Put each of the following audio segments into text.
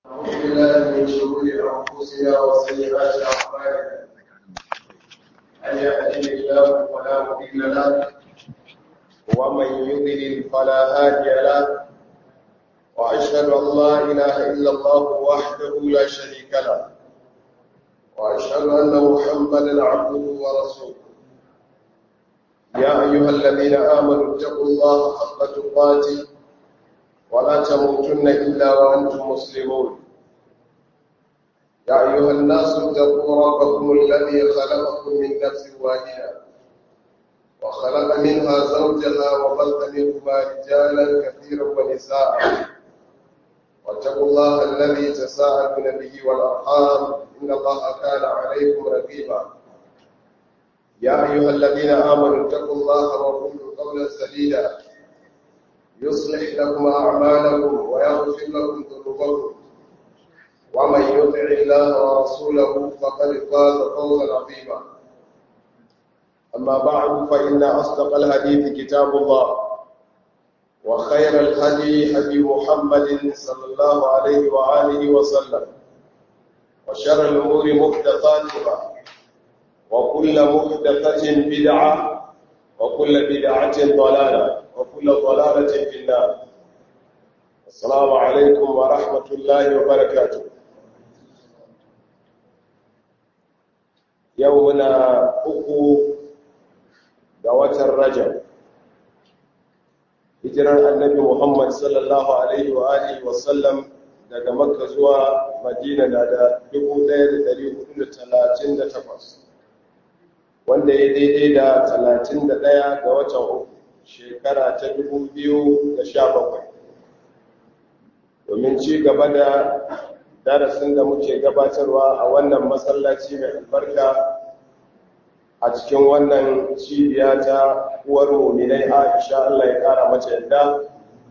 أعوذ بالله من شرور أنفسنا وسيئات أعمالنا من يهده الله فلا مضل له ومن يضلل فلا هادي له وأشهد أن لا إله إلا الله وحده لا شريك له وأشهد أن محمدا عبده ورسوله يا أيها الذين آمنوا اتقوا الله حق تقاته ولا تموتن إلا وأنتم مسلمون يا أيها الناس اتقوا ربكم الذي خلقكم من نفس واحدة وخلق منها زوجها وبث منهما رجالا كثيرا ونساء واتقوا الله الذي تساءلون به والأرحام إن الله كان عليكم رقيبا يا أيها الذين آمنوا اتقوا الله وقولوا قولا سديدا يصلح لكم أعمالكم ويغفر لكم ذنوبكم ومن يطع الله ورسوله فقد فاز فوزا عظيما أما بعد فإن أصدق الحديث كتاب الله وخير الهدي هدي محمد صلى الله عليه وآله وسلم وشر الأمور محدثاتها وكل محدثة بدعة وكل بدعة ضلالة وكل ضلالة في النار السلام عليكم ورحمة الله وبركاته يومنا أكو دوات الرجل hijirar annabi Muhammad sallallahu Alaihi wa Alihi wasallam daga Makka zuwa Madina na da 1438 wanda ya daidai da 31 ga watan uku shekara ta 2017 domin ci gaba da darasin da muke gabatarwa a wannan masallaci mai albarka a cikin wannan cibiya ta uwar muminai aisha Allah ya kara mace yadda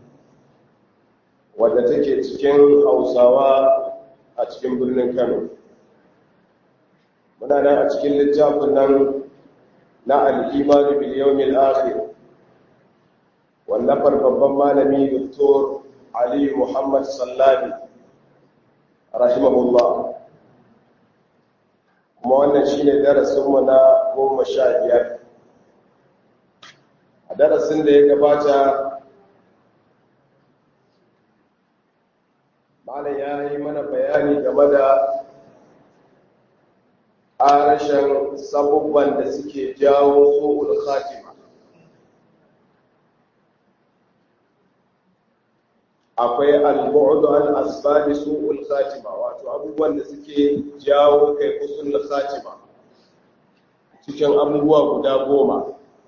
wadda take cikin hausawa a cikin birnin kano muna nan a cikin littafin nan na al'imanu biliyomil akhir wallafar babban malami doktor ali muhammad sallabi rahimahullah kuma wannan shi ne darasinmu na goma sha biyar a darasin da ya gabata malam ya yi mana bayani game da ƙarashen sabubban da suke jawo tsohon khatima akwai al-bu'd an asbabi su'ul khatima wato abubuwan da suke jawo kai usul khatima cikin abubuwa guda goma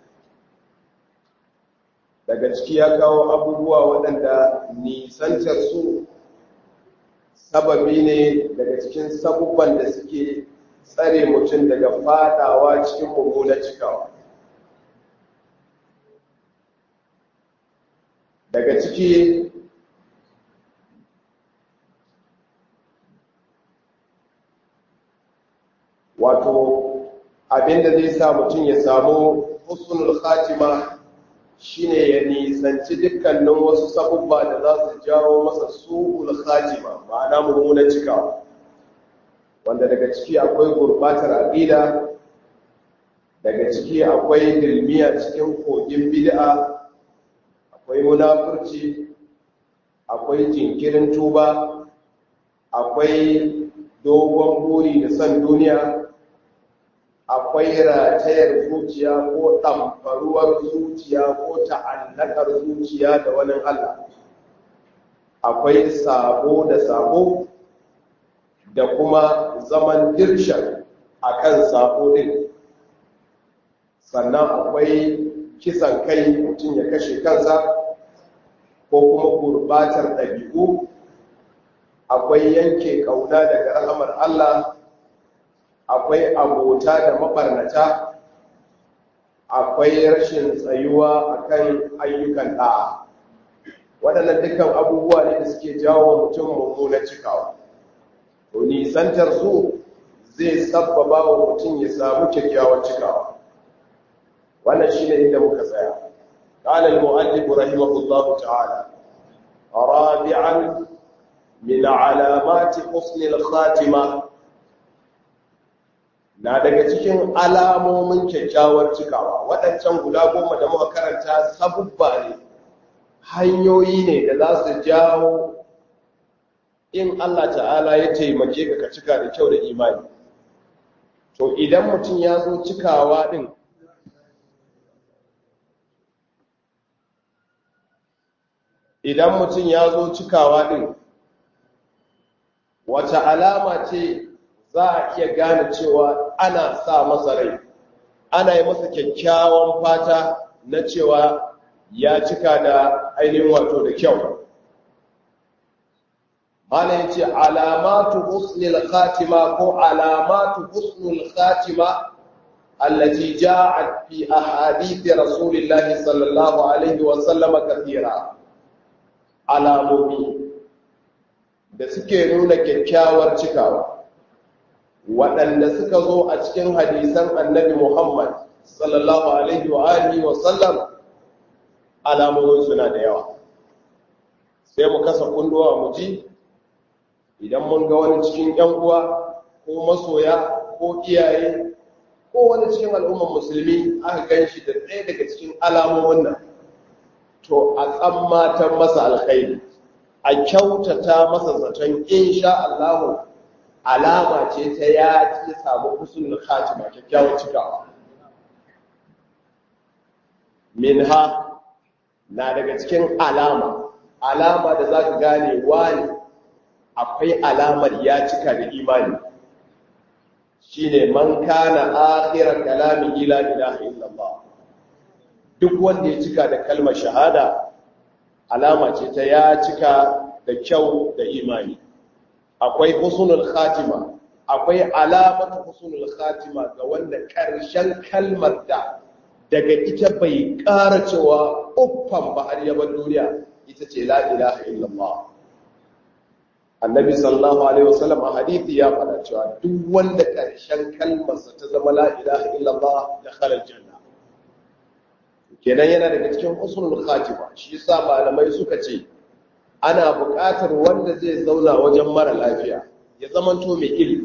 daga ciki ya kawo abubuwa waɗanda nisantar su sababi ne daga cikin sabubban da suke tsare mutum daga fadawa cikin mummunan cikawa daga ciki wato abinda zai sa mutum ya samu husnul khatima shine ya nisanci dukkanin wasu sabubba da za su jawo masa su'ul khatima ma'ana mummunan cikawa wanda daga ciki akwai gurbatar aqida daga ciki akwai dilmiya cikin kogin bid'a akwai munafurci akwai jinkirin tuba akwai dogon buri da son duniya akwai ratayar zuciya ko ɗamfaruwar zuciya ko ta'allakar zuciya da wani Allah akwai sabo da sabo da kuma zaman dirshan a kan sabo ɗin sannan akwai kisan kai mutum ya kashe kansa ko kuma gurbatar ɗabi'u akwai yanke ƙauna daga rahamar Allah akwai abota da mabarnata akwai rashin tsayuwa akan ayyukan da'a waɗannan dukkan abubuwa ne da suke jawo mutum mummunan cikawa to nisantar su zai sabbaba wa mutum ya samu kyakkyawar cikawa wannan shine inda muka tsaya قال المؤلف رحمه الله تعالى رابعا min alamati husnil khatima na daga cikin alamomin kyakkyawar cikawa waɗancan guda goma da muka karanta sabubba ne hanyoyi ne da za su jawo in Allah ta'ala ya taimake ka ka cika da kyau da imani to idan mutum ya zo cikawa ɗin idan mutum ya zo cikawa ɗin wata alama ce za a iya gane cewa ana sa masa rai ana yi masa kyakkyawan fata na cewa ya cika da ainihin wato da kyau mana ya ce alamatu husnul khatima ko alamatu husnul khatima allati ja'at fi ahadith rasulillahi sallallahu alaihi wa sallama kathira alamomi da suke nuna kyakkyawar cikawa waɗanda suka zo a cikin hadisan annabi Muhammad sallallahu alaihi wa alihi wa sallam alamomin suna da yawa sai mu kasa kunduwa mu ji idan mun ga wani cikin ƴan uwa ko masoya ko iyaye ko wani cikin al'ummar musulmi aka gan shi da ɗaya daga cikin alamomin nan to a tsammatan masa alkhairi a kyautata masa zaton insha Allah alama ce ta ya ci samu husnul khatima kyakkyawar cikawa minha na daga cikin alama alama da za ka gane wani akwai alamar ya cika da imani shine man kana akhirar kalami ila ilaha illallah duk wanda ya cika da kalmar shahada alama ce ta ya cika da kyau da imani akwai husnul khatima akwai alamatu husnul khatima ga wanda karshen kalmar da daga ita bai ƙara cewa uffan ba har yaban duniya ita ce la ilaha illallah annabi sallallahu alaihi wasallam a hadithi ya faɗa cewa duk wanda karshen kalmarsa ta zama la ilaha illallah da khalal janna kenan yana daga cikin husnul khatima shi yasa malamai suka ce ana buƙatar wanda zai zauna wajen mara lafiya ya zamanto mai ilimi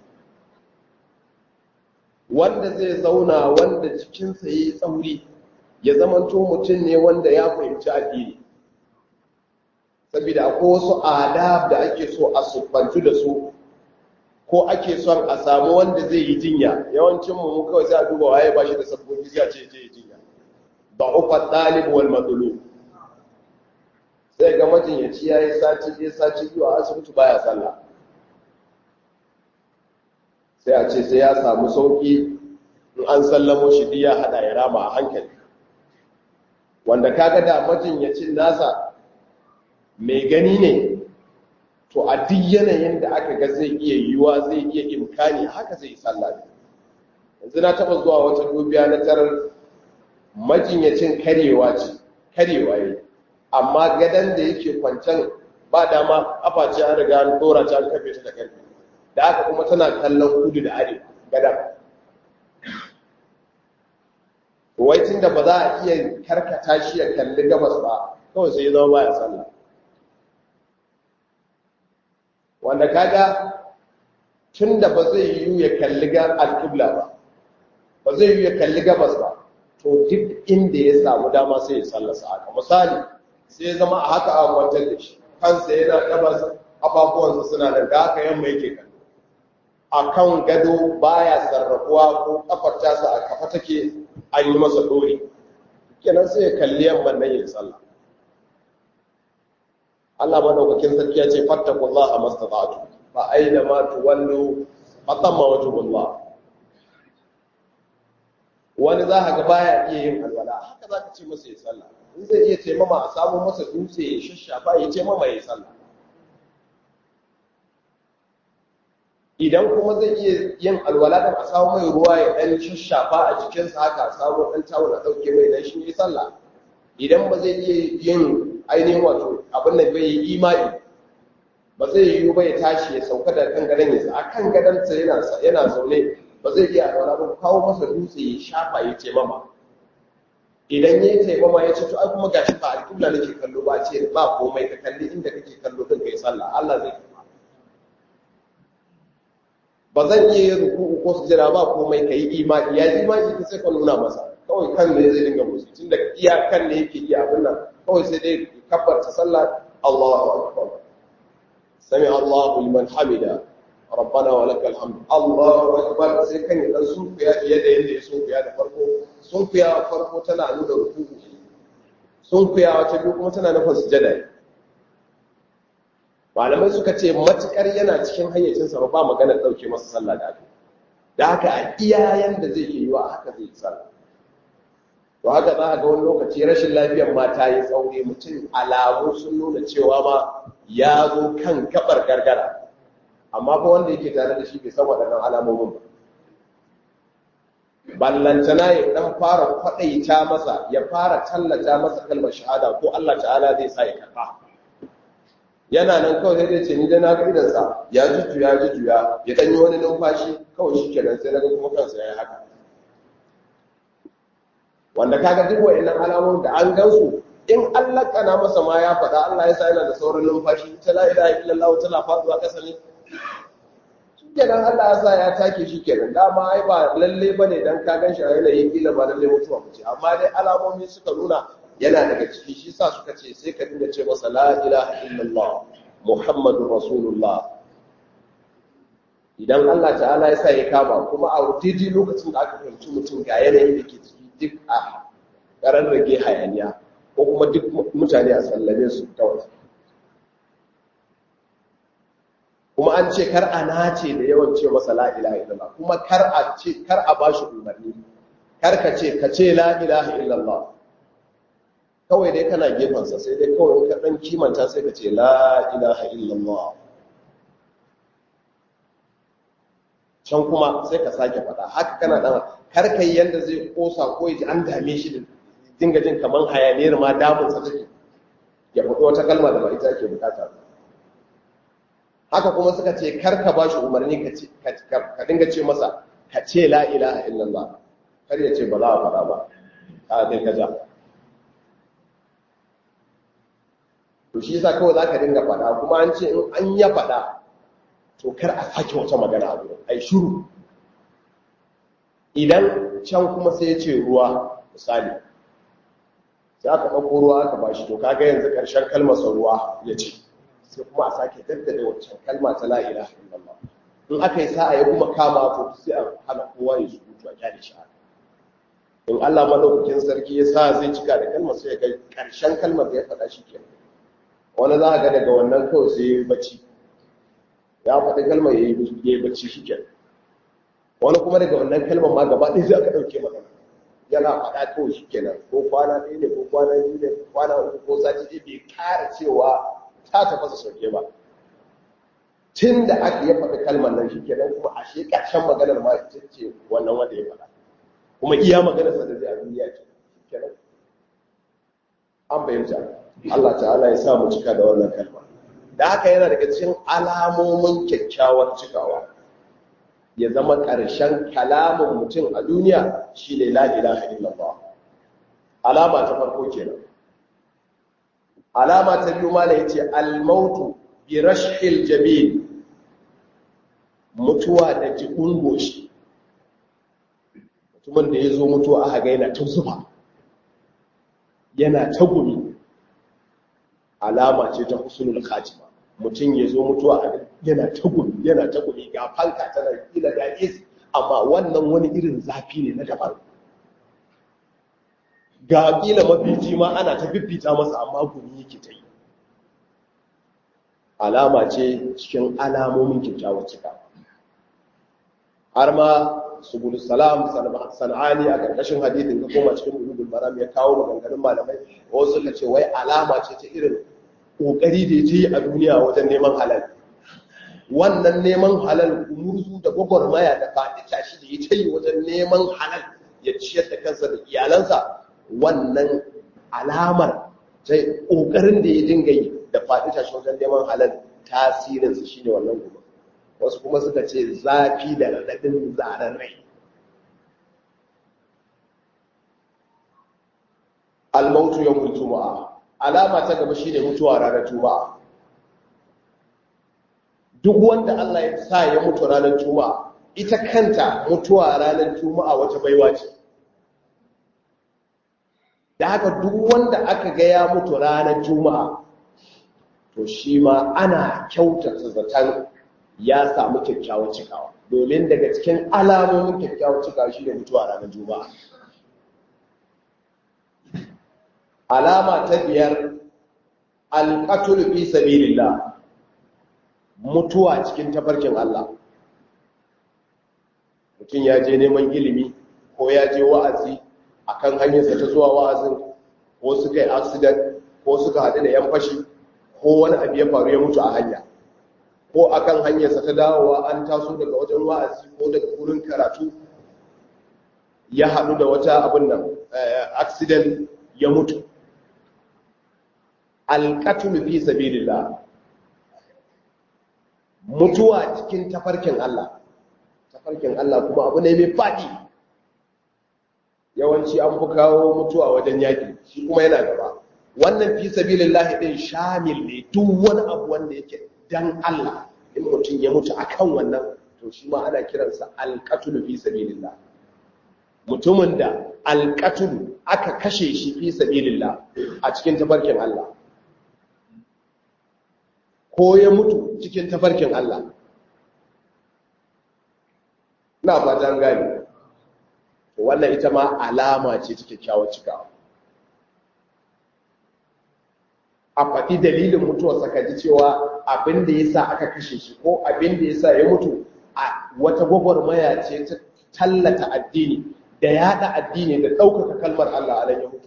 wanda zai zauna wanda jikinsa ya yi tsauri ya zamanto mutum ne wanda ya fahimci addini saboda akwai wasu adab da ake so a siffantu da su ko ake son a samu wanda zai yi jinya yawancin mu kawai sai a duba waye ba shi da sabbobi sai a ce je jinya da'ufa ɗalib wal matsalo sai ga majinyaci ya yi sati ɗaya sati biyu a asibiti baya sallah sai a ce sai ya samu sauƙi in an sallamo shi biya haɗa ya rama a hankali wanda kaga da majinyacin nasa mai gani ne to a duk yanayin da aka ga zai iya yiwuwa zai iya imkani haka zai yi sallah yanzu na taɓa zuwa wata dubiya na tarar majinyacin karewa ce karewa yi amma gadon da yake kwancen ba dama afaci an riga an dora ta an kafe ta da karfe da aka kuma tana kallon kudu da arewa gadon waitin da ba za a iya karkata shi ya kalli gabas ba kawai sai ya zama baya sallah wanda kaga tun da ba zai yiwu ya kalli ga alƙibla ba ba zai yiwu ya kalli gabas ba to duk inda ya samu dama sai ya sallasa haka misali sai ya zama a haka a kwantar da shi kansa yana gabas ababuwansa suna da da haka yamma yake kallo a kan gado baya sarrafuwa ko kafar tasa a kafa take an yi masa dori kenan sai ya kalli yamman nan yin sallah Allah madaukakin sarki ya ce fattakullaha mastata'tu fa aina ma tuwallu fatamma wajhullah wani za ka ga baya iya yin alwala haka za ka ce masa ya sallah in zai iya taimama a samu masa dutse ya shashafa ya taimama ya sallah idan kuma zai iya yin alwala dan a samu mai ruwa ya dan shashafa a jikinsa haka a samu dan tawul a dauke mai dan shi ya sallah idan ba zai iya yin ainihin wato abin da bai yi imani ba zai yiwu ba ya tashi ya sauka da kan gadon ya a kan gadonsa yana zaune ba zai iya alwala ba kawo masa dutse ya shafa ya ce mama idan ya yi taimama ya ce to ai kuma gashi ba alƙibla nake kallo ba ce ba komai ka kalli inda kake kallo din kai sallah Allah zai karba ba zan iya yin ruku'u ko sujada ba komai kai imani ya imani ka sai ka nuna masa kawai kan ne zai dinga musu tunda iya kan ne yake iya abin nan kawai sai dai kabbarta sallah Allahu akbar sami Allahu liman hamida rabbana wa lakal hamd Allahu akbar sai kan ya dan sunkuya fiye da yadda ya sunkuya da farko sunkuya farko tana nuna ruku'u sunkuya ta biyu kuma tana nufin sujada malamai suka ce matukar yana cikin hayyacinsa ba maganar dauke masa sallah da aka da haka a iya yanda zai yi wa haka zai yi sallah to haka za a ga wani lokaci rashin lafiyar ma ta yi tsaure mutum alamu sun nuna cewa ma ya zo kan gabar gargara amma fa wanda yake tare da shi bai san waɗannan alamomin ba ballantana ya dan fara kwaɗaita masa ya fara tallata masa kalmar shahada ko Allah ta'ala zai sa ya karɓa yana nan kawai sai dai ce ni dai na ga idansa ya jujjuya ya jujjuya ya ɗanyi wani numfashi kawai shi kenan sai na ga kuma kansa ya yi haka wanda kaga duk wa'annan alamomin da an gansu in Allah kana masa ma ya faɗa Allah ya sa yana da saurin numfashi ta la ilaha illallah tana faɗuwa ƙasa ne kenan Allah ya sa ya take shi kenan dama ai ba lalle bane dan ka ganshi a yanayin kila ba lalle mutuwa ce amma dai alamomi suka nuna yana daga ciki shi sa suka ce sai ka dinga ce masa la ilaha illallah muhammadur rasulullah idan Allah ta'ala ya sa ya kama kuma a daidai lokacin da aka fahimci mutum ga yanayin da ke ciki duk a ƙarar rage hayaniya ko kuma duk mutane a sallame su ta wasu kuma an ce kar a nace da yawan ce masa la ilaha illallah kuma kar a ce kar a bashi umarni kar ka ce ka ce la ilaha illallah kawai dai kana gefensa sai dai kawai ka dan kimanta sai ka ce la ilaha illallah can kuma sai ka sake faɗa haka kana dan kar kai yanda zai kosa ko ya an dame shi da dinga jin kaman hayaniyar ma damun sa take ya faɗo wata kalma da ba ita ake bukata ba haka kuma suka ce kar ka bashi umarni ka dinga ce masa ka ce la ilaha illallah kar ya ce ba za a faɗa ba ka kai ka ja to shi yasa kawai za ka dinga faɗa kuma an ce in an ya faɗa to kar a sake wata magana a gurin ai shuru idan can kuma sai ya ce ruwa misali sai aka ɗauko ruwa aka bashi to kaga yanzu ƙarshen kalmarsa ruwa ya ce sai kuma a sake daddade wancan kalma ta la ilaha illallah in aka yi sa'a ya kuma kama to sai a hana kowa ya surutu a kyale shi in Allah madaukakin sarki ya sa zai cika da kalmar sai ya ga karshen kalmar da ya faɗa shi ke wani za a ga daga wannan kawai sai ya yi bacci ya faɗi kalmar ya yi bacci shi ke wani kuma daga wannan kalmar ma gaba ɗaya sai aka ɗauke magana yana faɗa kawai shi kenan ko kwana ɗaya ne ko kwana biyu ne ko kwana uku ko sati ɗaya bai ƙara cewa ta tafasa sauke ba tun da aka ya faɗi kalmar nan shi kenan kuma a shi ƙarshen maganar ma ita ce wannan wanda ya faɗa kuma iya maganar sa da zai a duniya ce kenan an bayyanta Allah ta'ala ya sa mu cika da wannan kalma da haka yana daga cikin alamomin kyakkyawar cikawa ya zama ƙarshen kalamin mutum a duniya shi ne la ilaha illallah alama ta farko kenan alama ta biyu mala yace al-mautu bi rashhil jabil mutuwa da jibun goshi mutumin da yazo mutuwa aka ga yana ta zuba yana ta gumi alama ce ta husnul khatima mutum yazo mutuwa yana ta gumi yana ta gumi ga fanka tana kila da is amma wannan wani irin zafi ne na daban ga kila mafici ma ana ta fifita masa amma gumi yake ta yi alama ce cikin alamomin kyakkyawar cika har ma subul salam sana'ani a ƙarƙashin hadithin ka koma cikin bulugul maram ya kawo maganganun malamai wasu suka ce wai alama ce ta irin ƙoƙari da ya yi a duniya wajen neman halal wannan neman halal umurzu da gwagwarmaya da faɗi tashi da ya ta yi wajen neman halal ya ciyar da kansa da iyalansa wannan alamar ta ƙoƙarin da ya dinga yi da faɗi tashi wajen neman halal tasirinsa shi ne wannan goma wasu kuma suka ce zafi da raɗaɗin zaren rai al-mautu yawmul juma'a alama ta gaba shine mutuwa ranar juma'a duk wanda Allah ya sa ya mutu ranar juma'a ita kanta mutuwa ranar juma'a wata baiwa ce da haka duk wanda aka ga ya mutu ranar juma'a to shi ma ana kyautata zaton ya samu kyakkyawar cikawa domin daga cikin alamomin kyakkyawar cikawa shi ne mutuwa ranar juma'a alama ta biyar alƙatul fi sabilillah mutuwa cikin tafarkin Allah mutum ya je neman ilimi ko ya je wa'azi akan hanyarsa ta zuwa wa'azin ko suka yi accident ko suka haɗu da yan fashi ko wani abu ya faru ya mutu a hanya ko akan hanyarsa ta dawowa an taso daga wajen wa'azi ko daga wurin karatu ya haɗu da wata abin nan accident ya mutu alƙatul fi sabilillah mutuwa cikin tafarkin Allah tafarkin Allah kuma abu ne mai faɗi yawanci an fi kawo mutuwa wajen yaƙi shi kuma yana gaba wannan fi sabilillah din shamil ne duk wani abu wanda yake dan Allah in mutum ya mutu akan wannan to shi ma ana kiransa alqatul fi sabilillah mutumin da alqatul aka kashe shi fi sabilillah a cikin tafarkin Allah ko ya mutu cikin tafarkin Allah na fatan gani wannan ita ma alama ce ta kyakkyawar cikawa a faɗi dalilin mutuwarsa ka ji cewa abin da ya sa aka kashe shi ko abin da ya sa ya mutu a wata gwagwarmaya ce ta tallata addini da yada addini da ɗaukaka kalmar Allah a ya mutu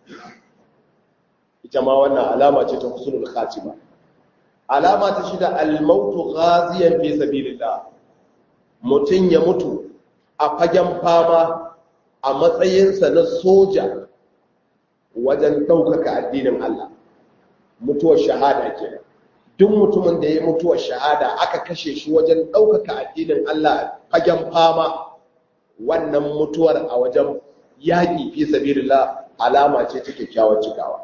ita ma wannan alama ce ta husnul khatima alama ta shida al-mautu ghaziyan fi sabilillah mutun ya mutu a fagen fama a matsayinsa na soja wajen ɗaukaka addinin Allah mutuwar shahada ke duk mutumin da ya mutuwar shahada aka kashe shi wajen ɗaukaka addinin Allah fagen fama wannan mutuwar a wajen yaƙi fi sabilillah alama ce ta kyakkyawar cikawa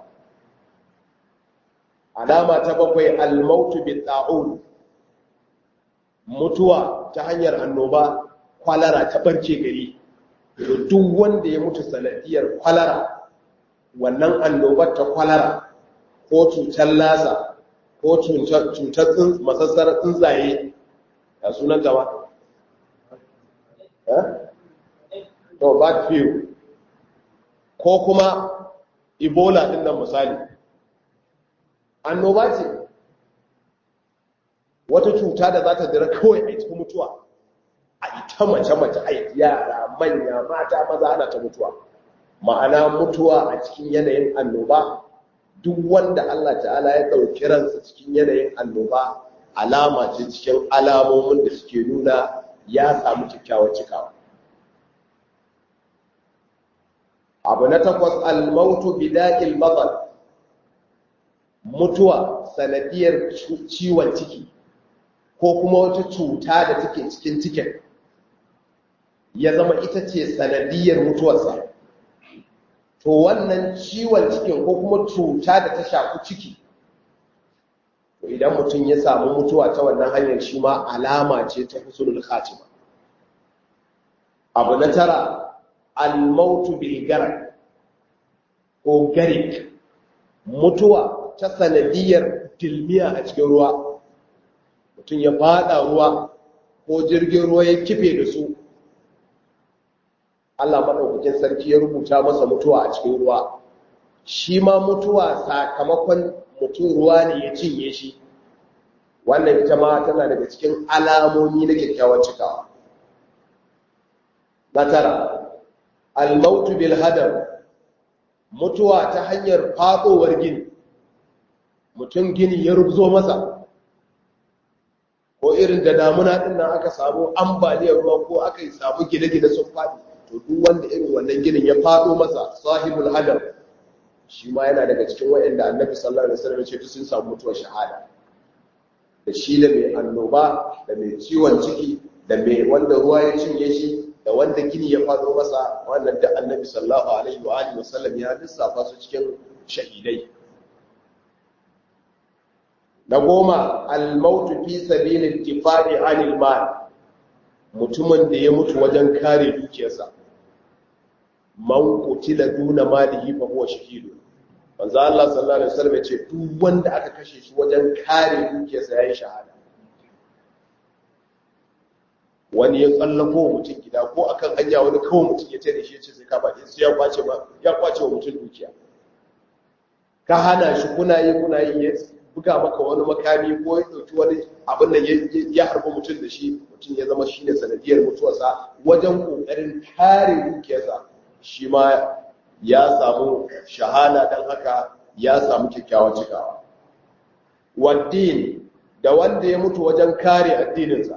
alama ta bakwai almautu bi ta'un mutuwa ta hanyar annoba kwalara ta barke gari duk wanda ya mutu sanadiyar kwalara wannan annobar ta kwalara ko cutar lasa ko cutar masassarar tsuntsaye ya sunan gaba to bad view ko kuma ebola din nan misali annoba ce wata cuta da za ta dira kawai a cikin mutuwa a ita mace-mace a yara manya mata maza ana ta mutuwa ma'ana mutuwa a cikin yanayin annoba duk wanda Allah ta'ala ya ɗauki ransa cikin yanayin annoba alama ce cikin alamomin da suke nuna ya samu kyakkyawar cikawa abu na takwas almautu bida'il batal mutuwa sanadiyar ciwon ciki ko kuma wata cuta da take cikin cikin ya zama ita ce sanadiyar mutuwarsa to wannan ciwon cikin ko kuma cuta da ta shafi ciki to idan mutum ya samu mutuwa ta wannan hanyar shi ma alama ce ta husnul khatima abu na tara al-mautu bil garak ko garik mutuwa ta sanadiyar dilmiya a cikin ruwa mutum ya fada ruwa ko jirgin ruwa ya kife da su Allah maɗaukakin sarki ya rubuta masa mutuwa a cikin ruwa shi ma mutuwa sakamakon mutum ruwa ne ya cinye shi wannan ita ma tana daga cikin alamomi na kyakkyawar cikawa na tara almautu bil hadar mutuwa ta hanyar faɗowar gini mutum gini ya rubzo masa ko irin da damuna ɗin nan aka samu ambaliyar ruwa ko aka yi samu gine-gine sun faɗi to duk wanda irin wannan ginin ya faɗo masa sahibul hadar shi ma yana daga cikin wa'anda annabi sallallahu alaihi wasallam ce sun samu mutuwar shahada da shi da mai annoba da mai ciwon ciki da mai wanda ruwa ya cinye shi da wanda gini ya faɗo masa wannan da annabi sallallahu alaihi wa alihi wasallam ya lissafa su cikin shahidai na goma al-mautu fi sabilil difa'i anil mal mutumin da ya mutu wajen kare dukiyarsa man qutila duna malihi fa huwa shahidu manzo Allah sallallahu alaihi wasallam ya ce duk wanda aka kashe shi wajen kare dukiyarsa yayin shahada wani ya tsallako mutum gida ko akan hanya wani kawai mutum ya tare shi ya ce sai ka baki sai ya kwace ba ya kwace wa mutum dukiya ka hana shi kuna yi kuna yi ya buga maka wani makami ko ya dauki wani abin da ya harba mutum da shi mutum ya zama shine sanadiyar mutuwarsa wajen kokarin kare dukiyarsa shi ma ya samu shahada dan haka ya samu kyakkyawan cikawa waddin da wanda ya mutu wajen kare addininsa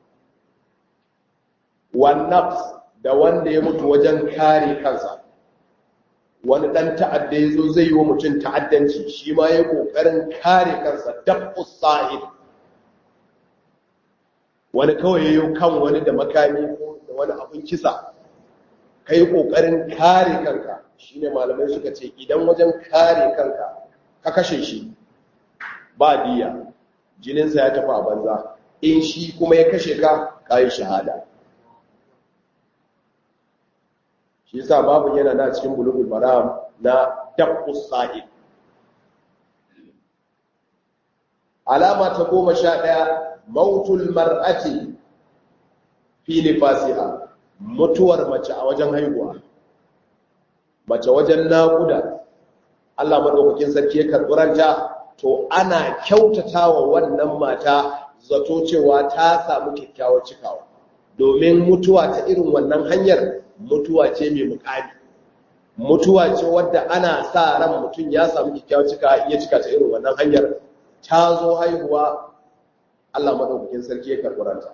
wannafs da wanda ya mutu wajen kare kansa wani dan ta'adda ya zo zai yi wa mutum ta'addanci shi ma ya kokarin kare kansa dabbus sa'id wani kawai yayo kan wani da makami ko da wani abin kisa kai kokarin kare kanka shine malamai suka ce idan wajen kare kanka ka kashe shi ba diya jininsa ya tafi a banza in shi kuma ya kashe ka kayi shahada shi yasa babu yana na cikin bulugul maram na dabbus sa'id alama ta goma sha ɗaya mautul mar'ati fi nifasiha mutuwar mace a wajen haihuwa mace wajen naƙuda Allah madaukakin sarki ya karɓi ranta to ana kyautatawa wannan mata zato cewa ta samu kyakkyawar cikawa domin mutuwa ta irin wannan hanyar mutuwa ce mai mukami mutuwa ce wadda ana sa ran mutum ya samu kyakkyawar cika iya cika ta irin wannan hanyar ta zo haihuwa Allah madaukakin sarki ya karɓi ranta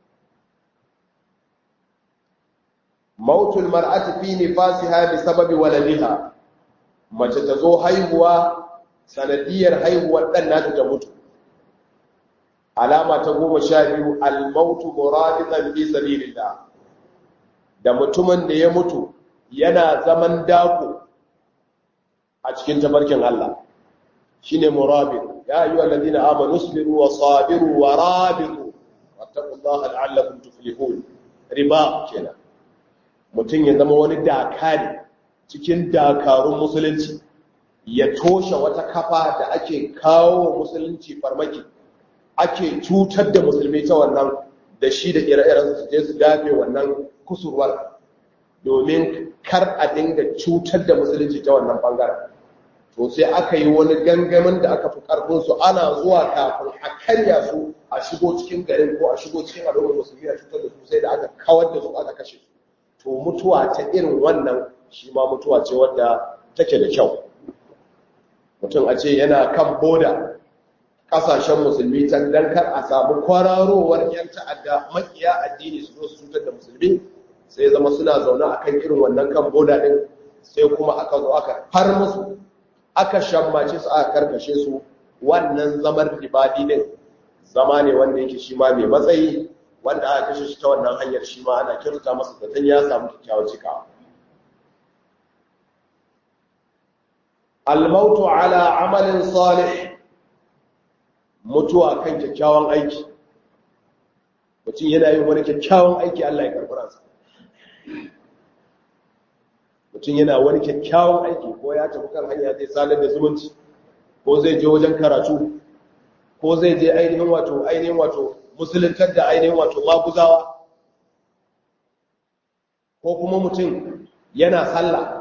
mautul mar'ati fi nifasiha bi sababi waladiha mace ta zo haihuwa sanadiyar haihuwar dan nata ta mutu alama ta goma sha biyu al-mautu muradidan fi sabilillah da mutumin da ya mutu yana zaman dako a cikin tabarkin Allah shine murabit ya ayyuhal ladina amanu isbiru wa sabiru wa rabitu wattaqullaha la'allakum tuflihun riba kenan mutum ya zama wani dakari cikin dakarun musulunci ya toshe wata kafa da ake kawo musulunci farmaki ake cutar da musulmi ta wannan da shi da ire-iren su je su dafe wannan kusurwar domin kar a dinga cutar da musulunci ta wannan bangaren to sai aka yi wani gangamin da aka fi karfin su ana zuwa kafin a karya su a shigo cikin garin ko a shigo cikin al'ummar musulmi a cutar da su sai da aka kawar da su aka kashe su to mutuwa ta irin wannan shi ma mutuwa ce wadda take da kyau mutum a ce yana kan boda kasashen musulmi can dan kar a samu kwararowar yan ta'adda makiya addini su zo su cutar da musulmi sai zama suna zaune a kan irin wannan kan boda din sai kuma aka zo aka far musu aka shammace su aka karkashe su wannan zamar ribadi din zama ne wanda yake shi ma mai matsayi wanda aka kashe shi ta wannan hanyar shi ma ana kirta masa zaton ya samu kyakkyawar cikawa almautu ala amalin salih mutuwa kan kyakkyawan aiki mutum yana yin wani kyakkyawan aiki Allah ya karɓi ransa mutum yana wani kyakkyawan aiki ko ya tafi kan hanya zai sadar da zumunci ko zai je wajen karatu ko zai je ainihin wato ainihin wato musuluntar da ainihin wato maguzawa ko kuma mutum yana sallah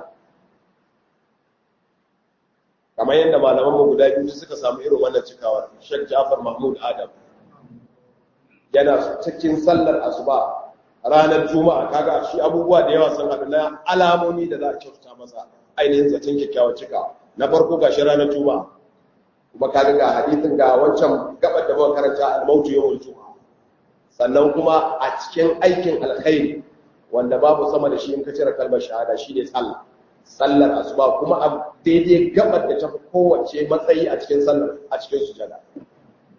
kamar yadda malamanmu guda biyu suka samu irin wannan cikawar Sheikh Jafar Mahmud Adam yana cikin sallar asuba ranar juma'a kaga shi abubuwa da yawa sun haɗu na alamomi da za a kyautata masa ainihin zaton kyakkyawar cikawa na farko ga shi ranar juma'a kuma kaga ga hadithin ga wancan gabar da muka karanta al-mautu yawmul juma'a sannan kuma a cikin aikin alkhairi wanda babu sama da shi in ka cire kalmar shahada shine sallah sallar asuba kuma a daidai gabar da ta fi kowace matsayi a cikin sallar a cikin sujada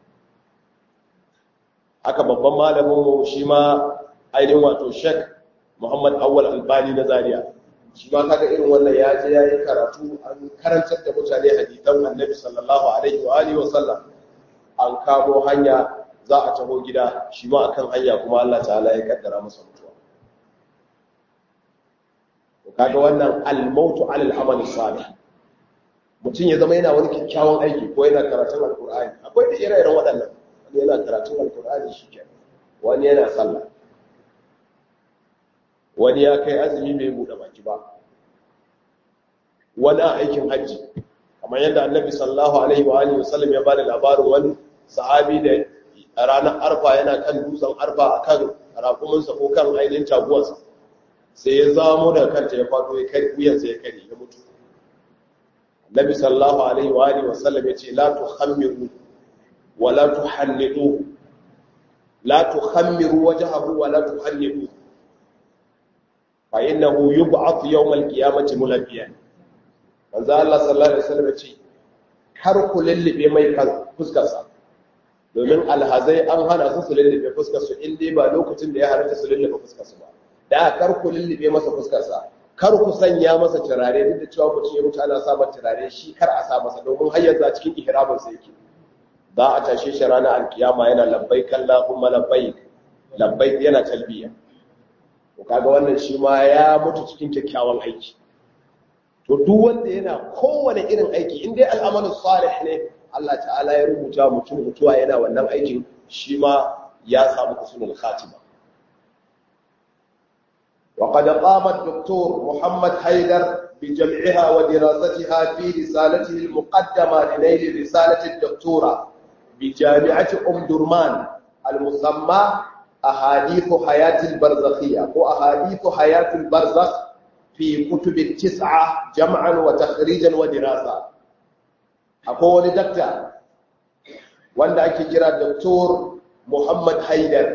haka babban malamin mu shi ma ainihin wato shek muhammad awwal albani na zaria shi ma kaga irin wannan ya je ya yi karatu an karantar da mutane hadisan annabi sallallahu alaihi wa alihi wa sallam an kamo hanya za a taho gida shi ma akan hanya kuma Allah ta'ala ya kaddara masa mutuwa to kaga wannan al-mautu 'ala al-amali salih mutum ya zama yana wani kyakkyawan aiki ko yana karatun alkur'ani akwai da ire-iren waɗannan wani yana karatun alkur'ani shi ke wani yana sallah wani ya kai azumi bai buɗe baki ba wani a aikin hajji kamar yadda annabi sallallahu alaihi wa alihi wasallam ya bada labarin wani sahabi da a ranar arfa yana kan dutsen arfa akan raƙuminsa ko kan ainihin taguwarsa sai ya zamo da kanta ya faɗo ya kai wuyansa ya kare ya mutu Nabi sallallahu alaihi wa alihi wasallam yace la tukhammiru wa la tuhannidu la tukhammiru wajhahu wa la tuhannidu fa innahu yub'ath yawm al-qiyamati mulabbiyan manzo Allah sallallahu alaihi wasallam yace kar ku lullube mai fuskar sa domin alhazai an hana su su lullube fuskar su in dai ba lokacin da ya halatta su lullube fuskar su ba da kar ku lullube masa fuskar sa kar ku sanya masa turare duk da cewa mutum ya mutu ana sa masa turare shi kar a sa masa domin har yanzu a cikin ihramin sa yake za a tashe shi ranar alkiyama yana labbaik Allahumma labbaik labbaik yana talbiya to kaga wannan shi ma ya mutu cikin kyakkyawan aiki to duk wanda yana kowane irin aiki in dai al'amalu salih ne Allah ta'ala ya rubuta mutum mutuwa yana wannan aikin shi ma ya samu husnul khatima وقد قام الدكتور محمد حيدر بجمعها ودراستها في رسالته المقدمة لنيل رسالة الدكتورة بجامعة أم درمان المسمى أحاديث حياة البرزخية وأحاديث حياة البرزخ في كتب التسعة جمعا وتخريجا ودراسة أقول دكتور وأنا أكي دكتور محمد حيدر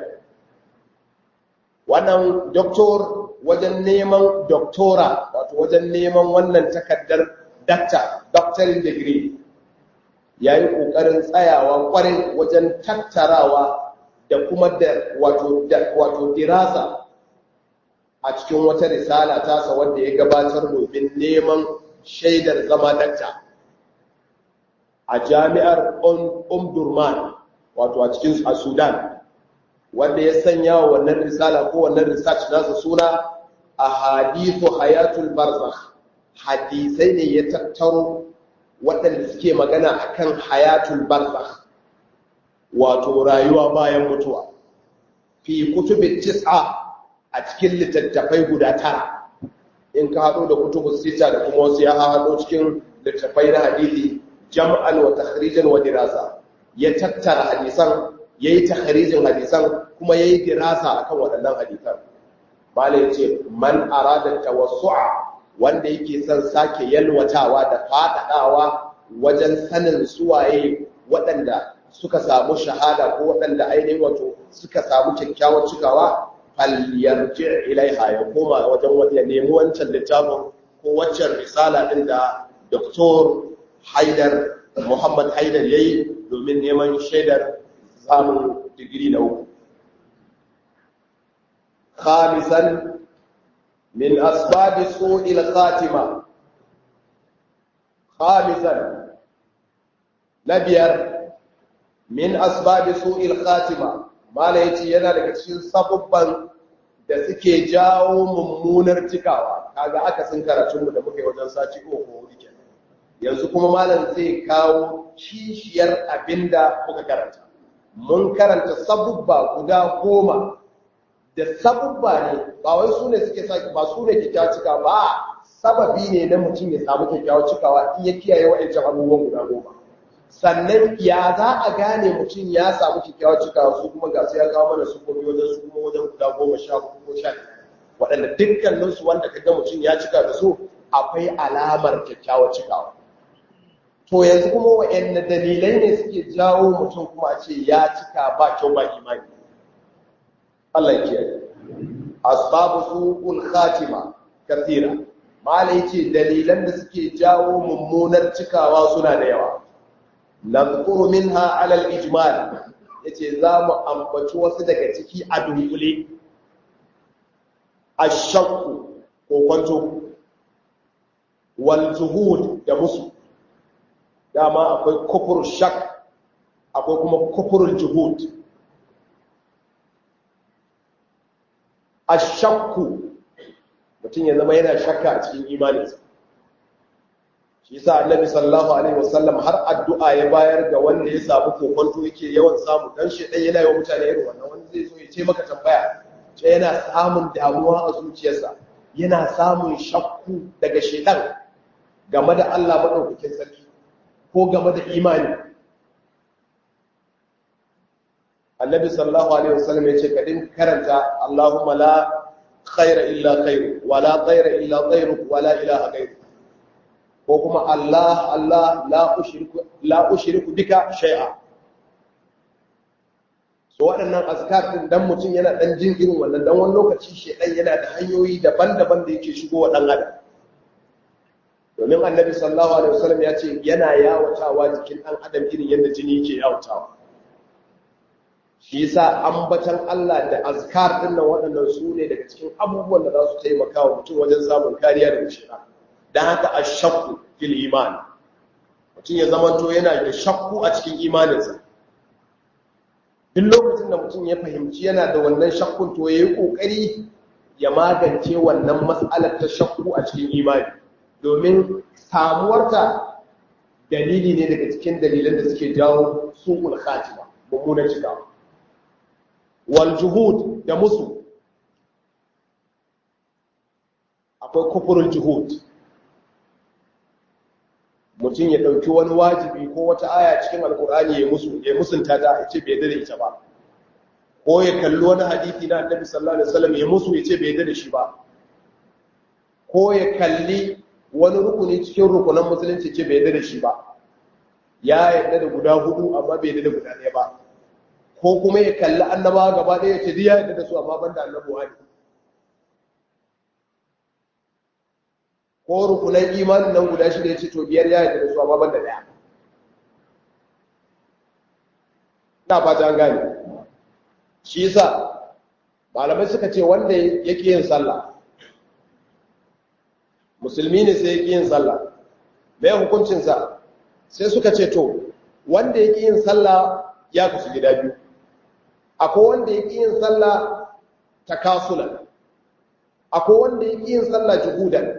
wannan doktor wajen neman doktora wato wajen neman wannan takardar dakta doctoring degree ya yi ƙoƙarin tsayawa ƙwarai wajen tattarawa da kuma da wato dirasa a cikin wata risala tasa wanda ya gabatar domin neman shaidar zama dakta a jami'ar umdurman wato a cikin a sudan wanda ya sanya wa wannan risala ko wannan research nasa suna a hadithu hayatul barzakh hadisai ne ya tattaro waɗanda suke magana akan hayatul barzakh wato rayuwa bayan mutuwa fi kutubin tis'a a cikin littattafai guda tara in ka haɗo da kutubun sita da kuma wasu ya haɗo cikin littattafai na hadisi jam'an wa takhrijan wa dirasa ya tattara hadisan yayi takhrijin hadisan kuma yayi dirasa akan waɗannan hadisan bala yace man arada tawassu'a wanda yake son sake yalwatawa da fadadawa wajen sanin suwaye waɗanda suka samu shahada ko waɗanda ainihin wato suka samu kyakkyawar cikawa falyarji ilaiha ya koma wajen wani ya nemi wancan littafin ko waccan risala ɗin da Dr. Haidar Muhammad Haidar yayi domin neman shaidar samun digiri na uku. Khamisan min asbabi su'il khatima. Khamisan na biyar min asbabi su'il khatima. Mala yace yana daga cikin sabubban da suke jawo mummunar cikawa. Kaga aka sun karatunmu da muka yi wajen sati uku ko hudu kenan. Yanzu kuma malam zai kawo kishiyar abinda muka karanta. mun karanta sabubba guda goma da sabubba ne ba wai su ne suke sa ba su ne kyakkyawa cika ba sababi ne na mutum ya samu kyakkyawa cikawa in ya kiyaye wa'ancan abubuwan guda goma sannan ya za a gane mutum ya samu kyakkyawa cikawa su kuma ga su ya kawo mana su kuma wajen su kuma wajen guda goma sha hudu ko sha waɗanda dukkaninsu wanda ka ga mutum ya cika da su akwai alamar kyakkyawa cikawa to yanzu kuma wa'yanne dalilai ne suke jawo mutum kuma a ce ya cika ba kyau ba imani Allah ke asbabu suqul khatima kathira malai ce dalilan da suke jawo mummunar cikawa suna da yawa nadhkuru minha ala al-ijmal yace za mu ambaci wasu daga ciki a dunkule ashakku ko kwanto wal juhud da musu dama akwai kufur shak akwai kuma kufurul juhud ashakku mutum ya zama yana shakka a cikin imaninsa shi yasa annabi sallallahu alaihi wasallam har addu'a ya bayar ga wanda ya samu kokonto yake yawan samu dan shi dan yana yawan mutane irin wannan wanda zai zo ya ce maka tambaya ce yana samun damuwa a zuciyarsa yana samun shakku daga shedan game da Allah madaukakin sarki ko game da imani annabi sallallahu alaihi wasallam ya ce kadin karanta Allahumma la khaira illa khairu wa la khaira illa khairu wa la ilaha ghairu ko kuma Allah Allah la ushriku la ushriku bika shay'a so waɗannan azkar din dan mutum yana dan jin irin wannan dan wani lokaci shedan yana da hanyoyi daban-daban da yake shigo wa dan adam domin annabi sallallahu alaihi wasallam ya ce yana yawatawa jikin dan adam irin yadda jini yake yawatawa shi yasa ambatan Allah da azkar din nan waɗannan su ne daga cikin abubuwan da za su taimaka wa mutum wajen samun kariya daga shaytan dan haka ashakku fil iman mutum ya zamanto yana da shakku a cikin imaninsa duk lokacin da mutum ya fahimci yana da wannan shakkun to yayi kokari ya magance wannan mas'alar ta shakku a cikin imani domin samuwarta dalili ne daga cikin dalilan da suke jawo su'ul khatima mummunan cikawa wal juhud da musu akwai kufurul juhud mutum ya ɗauki wani wajibi ko wata aya cikin alkur'ani ya musu ya musunta ta ya ce bai da ita ba ko ya kalli wani hadithi na annabi sallallahu alaihi wasallam ya musu ya ce bai da shi ba ko ya kalli wani rukuni cikin rukunan musulunci ce bai da shi ba ya yarda da guda hudu amma bai da guda ɗaya ba ko kuma ya kalli annabawa gaba ɗaya ya ce duk ya yarda da su amma banda annabuwa ne ko rukunan imanin nan guda shida ya ce to biyar ya yarda da su amma banda ɗaya na fata an gane shi yasa malamai suka ce wanda yake yin sallah musulmi ne sai yake yin sallah mai hukuncinsa sai suka ce to wanda yake yin sallah ya kasu gida biyu akwai wanda yake yin sallah takasulan akwai wanda yake yin sallah juhudan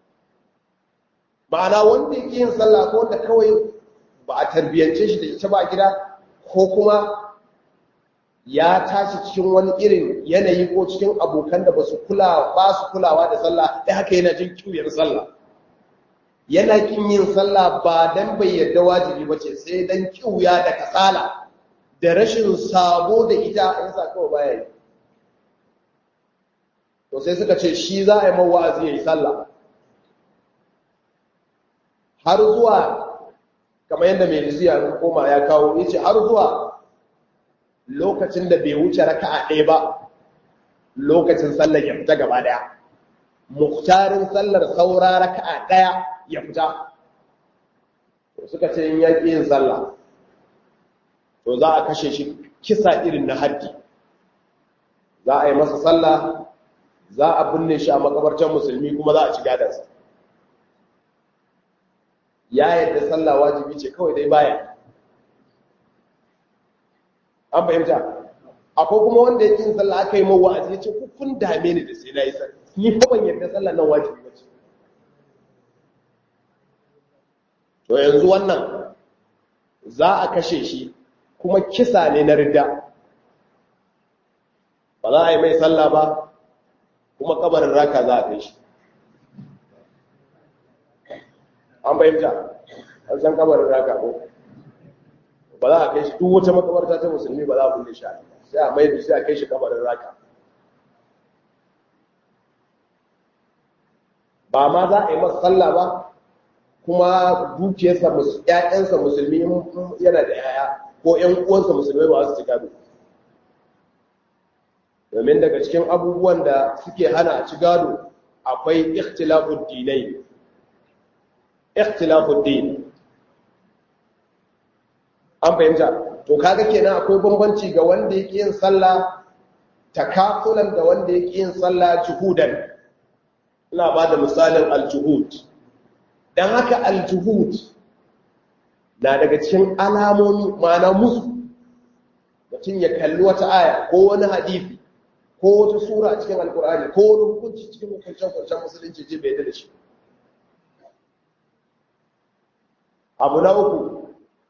ma'ana wanda yake yin sallah ko wanda kawai ba a tarbiyyance shi da ita ba a gida ko kuma ya tashi cikin wani irin yanayi ko cikin abokan da ba su kula ba su kulawa da sallah da haka yana jin kiwiyar sallah yana kin yin sallah ba dan bai yarda wajibi ba ce sai dan kiwiya da kasala da rashin sabo da ita a yasa kawai baya yi to sai suka ce shi za a yi mawa'azi ya yi sallah har zuwa kamar yadda mai riziya koma ya kawo ya ce har zuwa lokacin da bai wuce raka'a ɗaya ba lokacin sallar ya fita gaba ɗaya muktarin sallar saura raka'a ɗaya ya fita suka ce in yaƙi yin sallah to za a kashe shi kisa irin na haddi za a yi masa sallah za a binne shi a makabartar musulmi kuma za a ci gadansa ya yadda sallah wajibi ce kawai dai baya an fahimta akwai kuma wanda yake yin sallah aka yi mawa a ce kun dame ni da sai na yi sallah ni fa ban yadda sallah nan wajibi ba ce to yanzu wannan za a kashe shi kuma kisa ne na ridda ba za a yi mai sallah ba kuma kabarin raka za a kai shi an fahimta an san kabarin raka ko ba za a kai shi duk wata makabarta ta musulmi ba za a kulle shi sai a mai da shi a kai shi kabarin raka ba ma za a yi masa sallah ba kuma dukiyarsa ƴaƴansa musulmi yana da yaya ko ƴan uwansa musulmai ba su ci gado domin daga cikin abubuwan da suke hana a ci gado akwai ikhtilafud dinai ikhtilafud din an fahimta to kaga kenan akwai bambanci ga wanda yake yin sallah takafulan da wanda yake yin sallah juhudan ina ba da misalin aljuhud don haka aljuhud na daga cikin alamomi ma'ana musu mutum ya kalli wata aya ko wani hadisi ko wata sura a cikin alkur'ani ko wani hukunci cikin hukuncen-hukuncen musulunci ce bai da shi abu na uku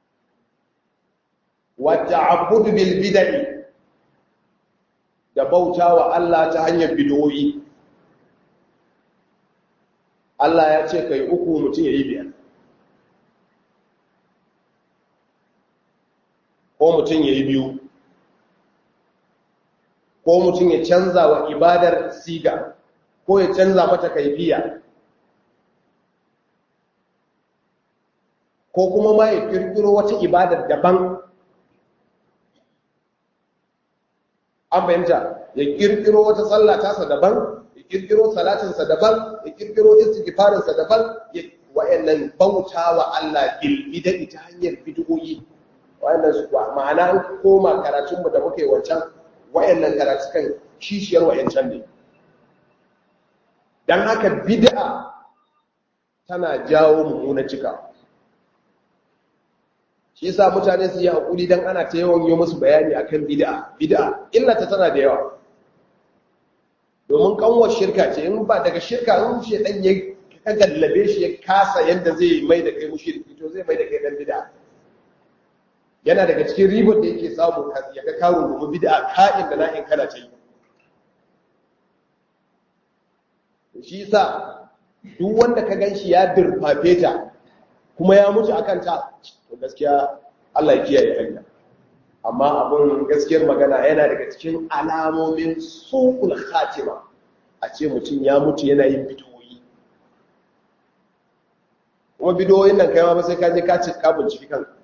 wata abudu bil bidai da bauta wa Allah ta hanyar bidoyi Allah ya ce kai uku mutum ya yi biyar ko mutum ya yi biyu ko mutum ya canza wa ibadar siga ko ya canza mata kaifiya ko kuma ma ya kirkiro wata ibadar daban an fahimta ya kirkiro wata sallah tasa daban ya kirkiro salatinsa daban ya kirkiro istighfarinsa daban ya wa'annan bauta wa Allah bil bid'i ta hanyar bid'o'i wa'annan su ma'ana an koma karatun mu da muke wancan wa'annan karatukan kishiyar wa'ancan ne dan haka bid'a tana jawo mummuna cika shi yasa mutane su yi hakuri dan ana ta yawan yi musu bayani akan bid'a bid'a illata tana da yawa domin kanwar shirka ce in ba daga shirka in shi dan ya ka gallabe shi ya kasa yadda zai mai da kai mushriki to zai mai da kai dan bid'a yana daga cikin ribar da yake samu ya ga karo domin bid'a ka'in da na'in kana ta yi shi yasa duk wanda ka ganshi ya dirfafe ta kuma ya mutu akan ta to gaskiya Allah ya kiyaye hanya amma abun gaskiyar magana yana daga cikin alamomin suqul khatima a ce mutum ya mutu yana yin bidiyoyi kuma bidiyoyin nan kai ma sai ka je ka ci ka binciki kanka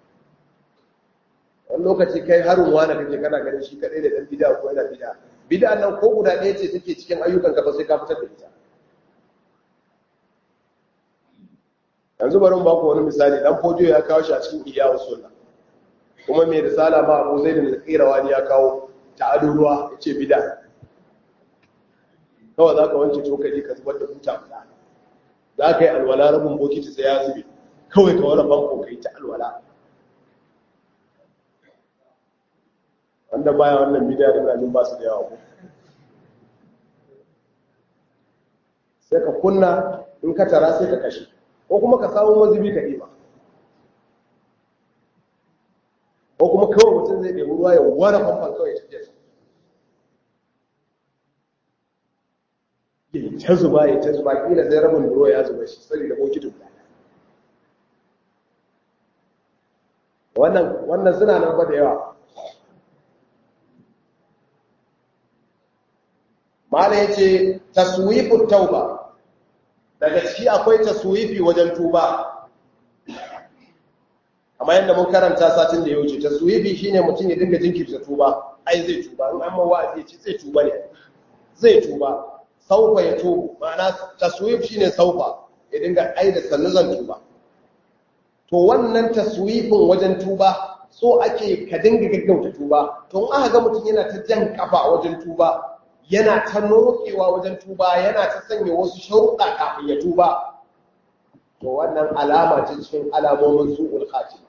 wani lokaci kai harin wani kake kana ganin shi kadai da dan bid'a ko yana bid'a bid'a nan ko guda ɗaya ce take cikin ayyukan ka ba sai ka fitar da ita yanzu bari mu baku wani misali dan fojo ya kawo shi a cikin iyawu sunna kuma mai risala ma Abu Zaid al-Qirawani ya kawo ta'adu ruwa yace bid'a kawai zaka wanke cokali ka zubar da buta guda za ka yi alwala rabin bokiti sai ya zube kawai ka wani banko kai ta alwala wanda baya wannan bid'a da ina ba su da yawa ko sai ka kunna in ka tara sai ka kashe ko kuma ka samu mazubi ka ɗiba ko kuma kawai mutum zai ɗebi ruwa ya ware famfan kawai ya tafiya ya ta zuba ya ta zuba ƙila zai rabin ruwa ya zuba shi sani da bokitin guda wannan wannan suna nan ba da yawa mala ya ce taswifin tauba daga ciki akwai taswifi wajen tuba amma yadda mun karanta satin da ya wuce taswifi shine mutum ya dinga jinkirta tuba ai zai tuba in amma wa'azi ya ce zai tuba ne zai tuba saufa ya tubu ma'ana taswif shine saufa ya dinga ai da sannu zan tuba to wannan taswifin wajen tuba so ake ka dinga gaggauta tuba to in aka ga mutum yana ta jan kafa wajen tuba yana ta nokewa wajen tuba yana ta sanya wasu sharuɗa kafin ya tuba to wannan alama ce cikin alamomin su'ul khatima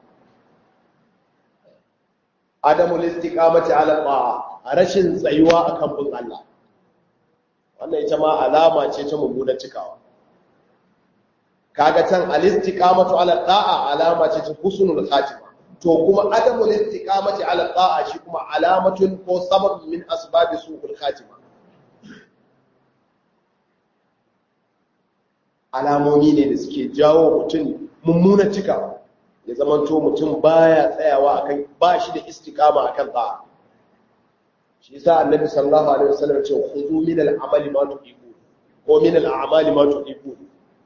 adamul istiqamati ala ta'a rashin tsayuwa akan bin Allah wannan ita ma alama ce ta mummunar cikawa kaga can al-istiqamatu ala ta'a alama ce ta husnul khatima to kuma adamul istiqamati ala ta'a shi kuma alamatun ko sabab min asbabi su'ul khatima alamomi ne da suke jawo mutum mummunan cika ya zamanto mutum baya tsayawa akan ba shi da istiqama akan ta'a shi yasa annabi sallallahu alaihi wasallam ce khudhu min al-amali ma tuqibu ko min al-a'mali ma tuqibu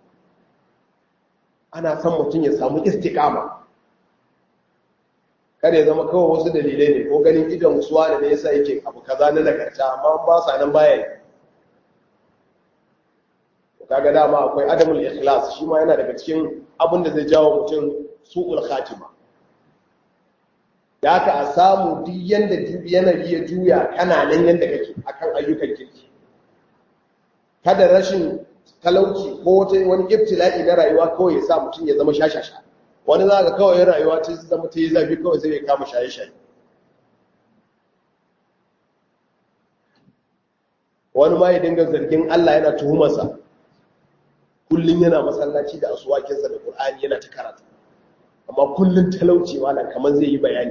ana son mutum ya samu istiqama kada ya zama kawai wasu dalilai ne ko ganin idan suwa da ne yasa yake abu kaza na nagarta amma ba sa nan baya yi kaga dama akwai adamul ikhlas shi ma yana daga cikin abin da zai jawo mutum su'ul khatima da aka a samu duk yanda yanayi ya juya kana nan yanda kake akan ayyukan kirki kada rashin talauci ko wata wani ibtila'i na rayuwa kawai ya sa mutum ya zama shashasha wani za ka kawai rayuwa ta zama ta yi zafi kawai sai ya kama shaye-shaye wani ma ya dinga zargin Allah yana tuhumarsa kullum yana masallaci da asuwakinsa da Qur'ani yana ta karatu amma kullum talauci malam kamar zai yi bayani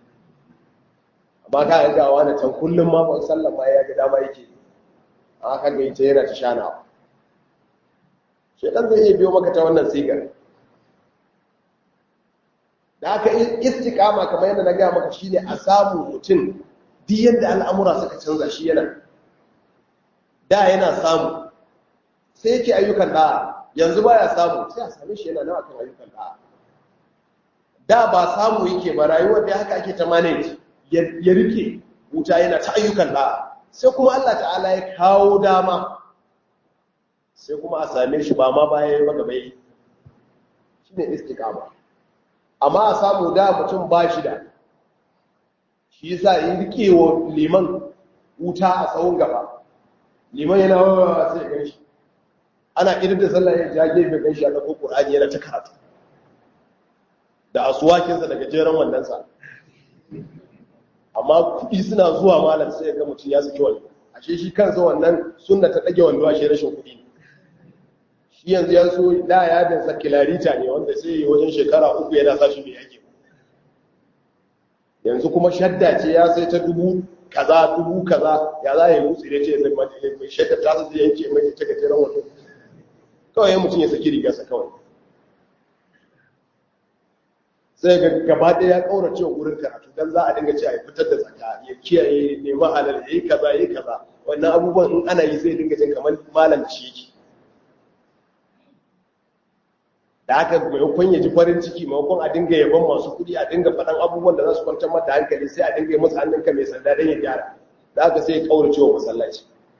amma ka ga wani can kullum ma ban sallama ya ga dama yake a haka ga ita yana ta shanawa shedan zai iya biyo maka ta wannan sigar da haka istiqama kamar yadda na ga maka shine a samu mutum duk yadda al'amura suka canza shi yana da yana samu sai yake ayyukan da yanzu baya samu sai a same shi yana nawa kan ayyukan da da ba samu yake ba rayuwar da haka ake ta manage ya rike wuta yana ta ayyukan da sai kuma Allah ta'ala ya kawo dama sai kuma a same shi ba ma baya ya maka bai shine istiqama amma a samu da mutum ba shi da shi yasa in rike wa liman wuta a tsawon gaba liman yana wawa sai ya shi ana irin da sallah ya ja gefe ganshi a ɗauko ƙur'ani yana ta karatu da asuwakinsa daga jeren wandonsa amma kuɗi suna zuwa malam sai ya ga mutum ya saki wando ashe shi kansa wannan sunna ta ɗage wando ashe rashin kuɗi ne shi yanzu ya so da ya dinsa kilarita ne wanda sai yi wajen shekara uku yana sa shi mai yake yanzu kuma shadda ce ya sai ta dubu kaza dubu kaza ya za ya yi mutsi da ce ya zama mai shadda ta zai yanke mai ta gajeren wato kawai ya mutum ya saki rigarsa kawai sai ga gaba ɗaya ya ƙaura cewa wurin karatu don za a dinga ce a yi fitar da zaka ya kiyaye neman halal ya yi kaza ya yi kaza wannan abubuwan in ana yi zai dinga jin kamar malam da shi yake da haka maimakon ya ji farin ciki maimakon a dinga yaban masu kuɗi a dinga faɗan abubuwan da za su kwantar mata hankali sai a dinga yi masa hannunka mai sanda don ya gyara da haka sai ya ƙaura cewa masallaci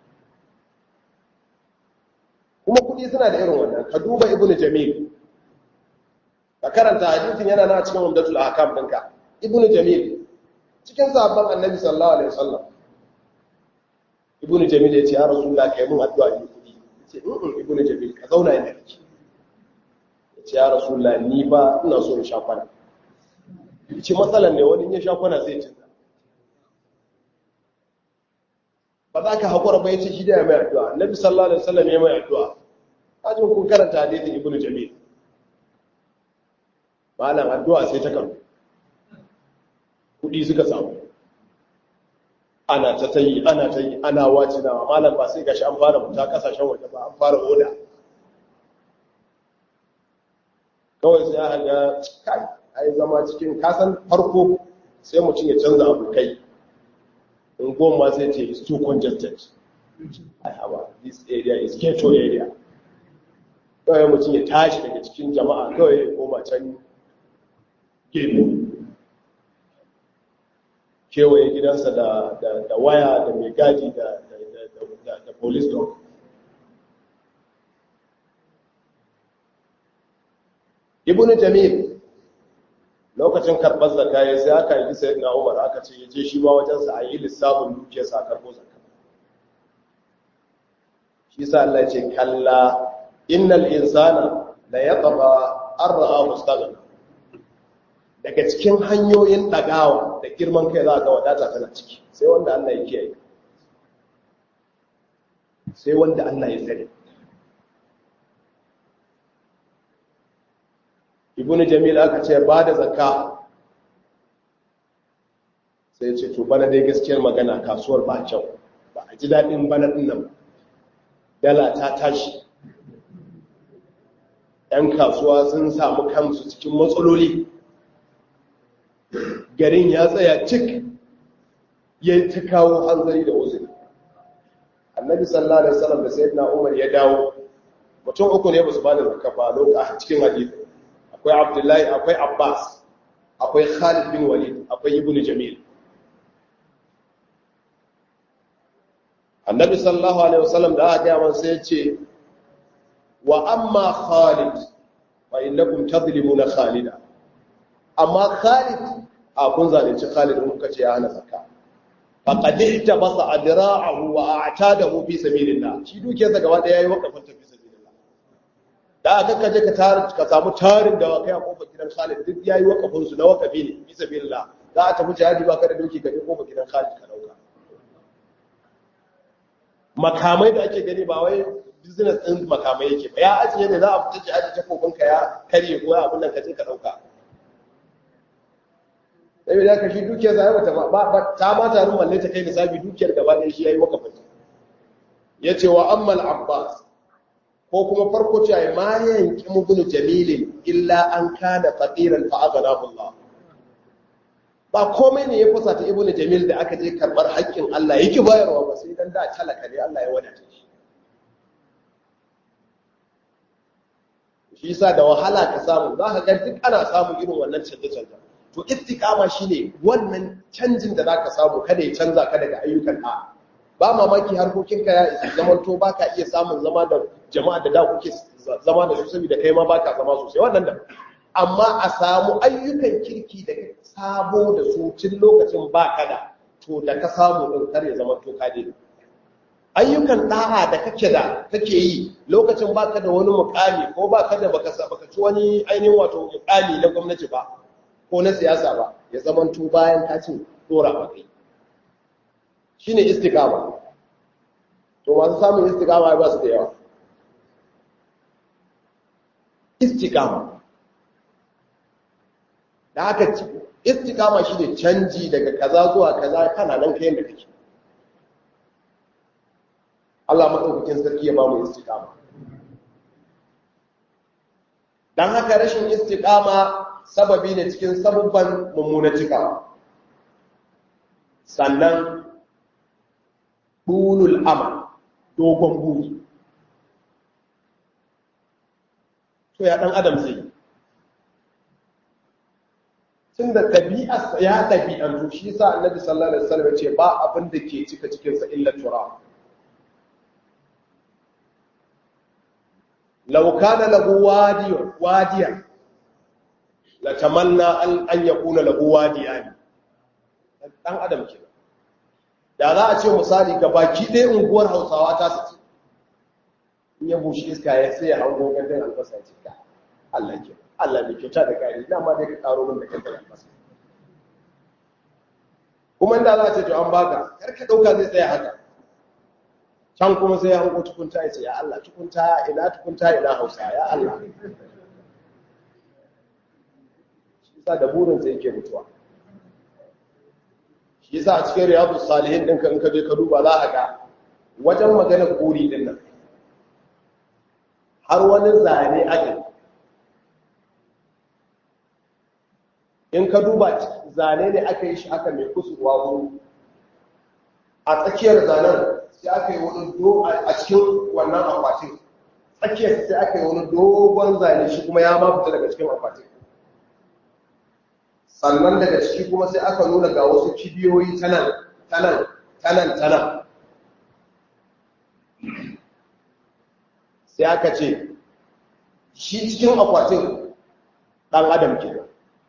kuma kuɗi suna da irin wannan ka duba ibnu jamil ka karanta hadisin yana na cikin umdatul ahkam ɗinka ibnu jamil cikin sahabban annabi sallallahu alaihi wasallam ibnu jamil ya ce ya rasulullah kai mun addu'a ni kuɗi ce in ibnu jamil ka zauna inda kake ya ce ya rasulullah ni ba ina so in sha kwana ya ce matsalan ne wani ya sha kwana sai cinta ba za ka haƙura ba ya ce shi da ya mai addu'a annabi sallallahu alaihi wasallam ya mai addu'a ajin kun karanta hadisin ibnu jamil malam addu'a sai ta kan kudi suka samu ana ta tayi ana ta yi ana wacinawa malam ba sai gashi an fara fita kasashen waje ba an fara oda kawai sai aka ga kai ai zama cikin kasan farko sai mutum ya canza abokai in goma sai ce is too congested I have a, this area is ghetto area kawai mutum ya tashi daga cikin jama'a kawai ya koma can gefe kewaye gidansa da waya da mai gadi da police dog ibn jamil lokacin karɓar zaka ya sai aka yi sai na umar aka ce ya je shi ma wajensa a yi lissafin dukiyarsa a karɓo zaka shi sa Allah ce kalla innal insana la yatgha arra mustaghna daga cikin hanyoyin dagawa da girman kai za ga wadata tana ciki sai wanda Allah ya kiyaye sai wanda Allah ya tsare ibnu jamil aka ce ba da zakka sai ce to bana dai gaskiyar magana kasuwar ba kyau ba a ji daɗin bana ɗin nan dala ta tashi ‘yan kasuwa sun samu kansu cikin matsaloli garin ya tsaya cik ya ta kawo hanzari da uzuri annabi sallallahu alaihi wasallam da sayyidina umar ya dawo mutum uku ne ba su bada zakka ba lokacin cikin hadisi akwai abdullahi akwai abbas akwai khalid bin walid akwai ibnu jamil annabi sallallahu alaihi wasallam da aka gaya sai ya ce wa amma khalid fa innakum tadlimuna khalida amma khalid a kun zalunci Khalid in kuka ce ya hana zakka faqad ihtabasa adra'ahu wa a'tadahu fi sabilillah shi dukiyarsa gaba daya yayi wakafin ta fi sabilillah da aka kaje ka tar ka samu tarin da kai a kofar gidan Khalid duk yayi wakafin su na wakafi ne fi sabilillah za a tafi jihadi ba ka da doki ka je kofar gidan Khalid ka dauka makamai da ake gani ba wai business din makamai yake ba ya ajiye ne za a fita jihadi ta kofin ka ya karye ko abin nan ka je ka dauka sai da ka shi dukiyar zai mata ba ta ma tarin malle ta kai nisabi dukiyar gaba ɗaya shi yayi wakafin yace wa ammal abbas ko kuma farko ce ai ma yanki mubnu jamilin illa an kana faqiran fa aghnahu Allah ba komai ne ya fusa ta ibnu jamil da aka je karbar haƙƙin Allah yake bayarwa ba sai dan da talaka ne Allah ya wadata shi shi yasa da wahala ka samu za ka ga duk ana samu irin wannan canje-canje to istiqama shine wannan canjin da zaka samu kada ya canza ka daga ayyukan da ba mamaki harkokinka ya isa zaman to baka iya samun zama da jama'a da da kuke zama da su saboda kai ma baka zama sosai wannan da amma a samu ayyukan kirki da sabo da su tun lokacin baka da to da ka samu din kar ya zama to ka dai ayyukan da'a da kake da kake yi lokacin baka da wani mukami ko baka da baka baka ci wani ainihin wato mukami na gwamnati ba ko na siyasa ba ya zamanto bayan ka cin dora ba kai shine istiqama to masu samun istiqama ba su da yawa istiqama da haka istiqama shine canji daga kaza zuwa kaza kana nan kai da kake Allah madaukakin sarki ya ba mu istiqama dan haka rashin istiqama sababi ne cikin sabubban mummunan cikawa sannan ɗulul amal dogon buri to ya ɗan adam zai tun da ɗabi'arsa ya ɗabi'antu shi sa annabi sallallahu alaihi wasallam ce ba abin da ke cika cikinsa illa tura law kana lahu wadiyan wadiyan la tamanna an an yakuna lahu wadiyan dan adam ke da za a ce misali ga baki ɗaya unguwar Hausawa ta sace in ya bushe iska ya sai ya hango gandun albasa ce ka Allah ke Allah mai kyauta da kari ina ma dai ka karo min da gandun albasa kuma inda za a ce to an baka kar ka dauka zai tsaya haka can kuma sai ya hango tukunta ya ce ya Allah tukunta ina tukunta ina Hausa ya Allah sa da burinsa yake mutuwa shi yasa a cikin riyadu salihin ɗinka in ka je ka duba za a ga wajen maganar buri ɗin nan har wani zane ake in ka duba zane ne aka yi shi aka mai kusurwa wuri a tsakiyar zanen sai aka yi wani do a cikin wannan akwatin tsakiyar sai aka yi wani dogon zane shi kuma ya ma fita daga cikin akwatin sannan daga ciki kuma sai aka nuna ga wasu kibiyoyi tanan tanan tanan tanan sai aka ce shi cikin akwatin ɗan adam ke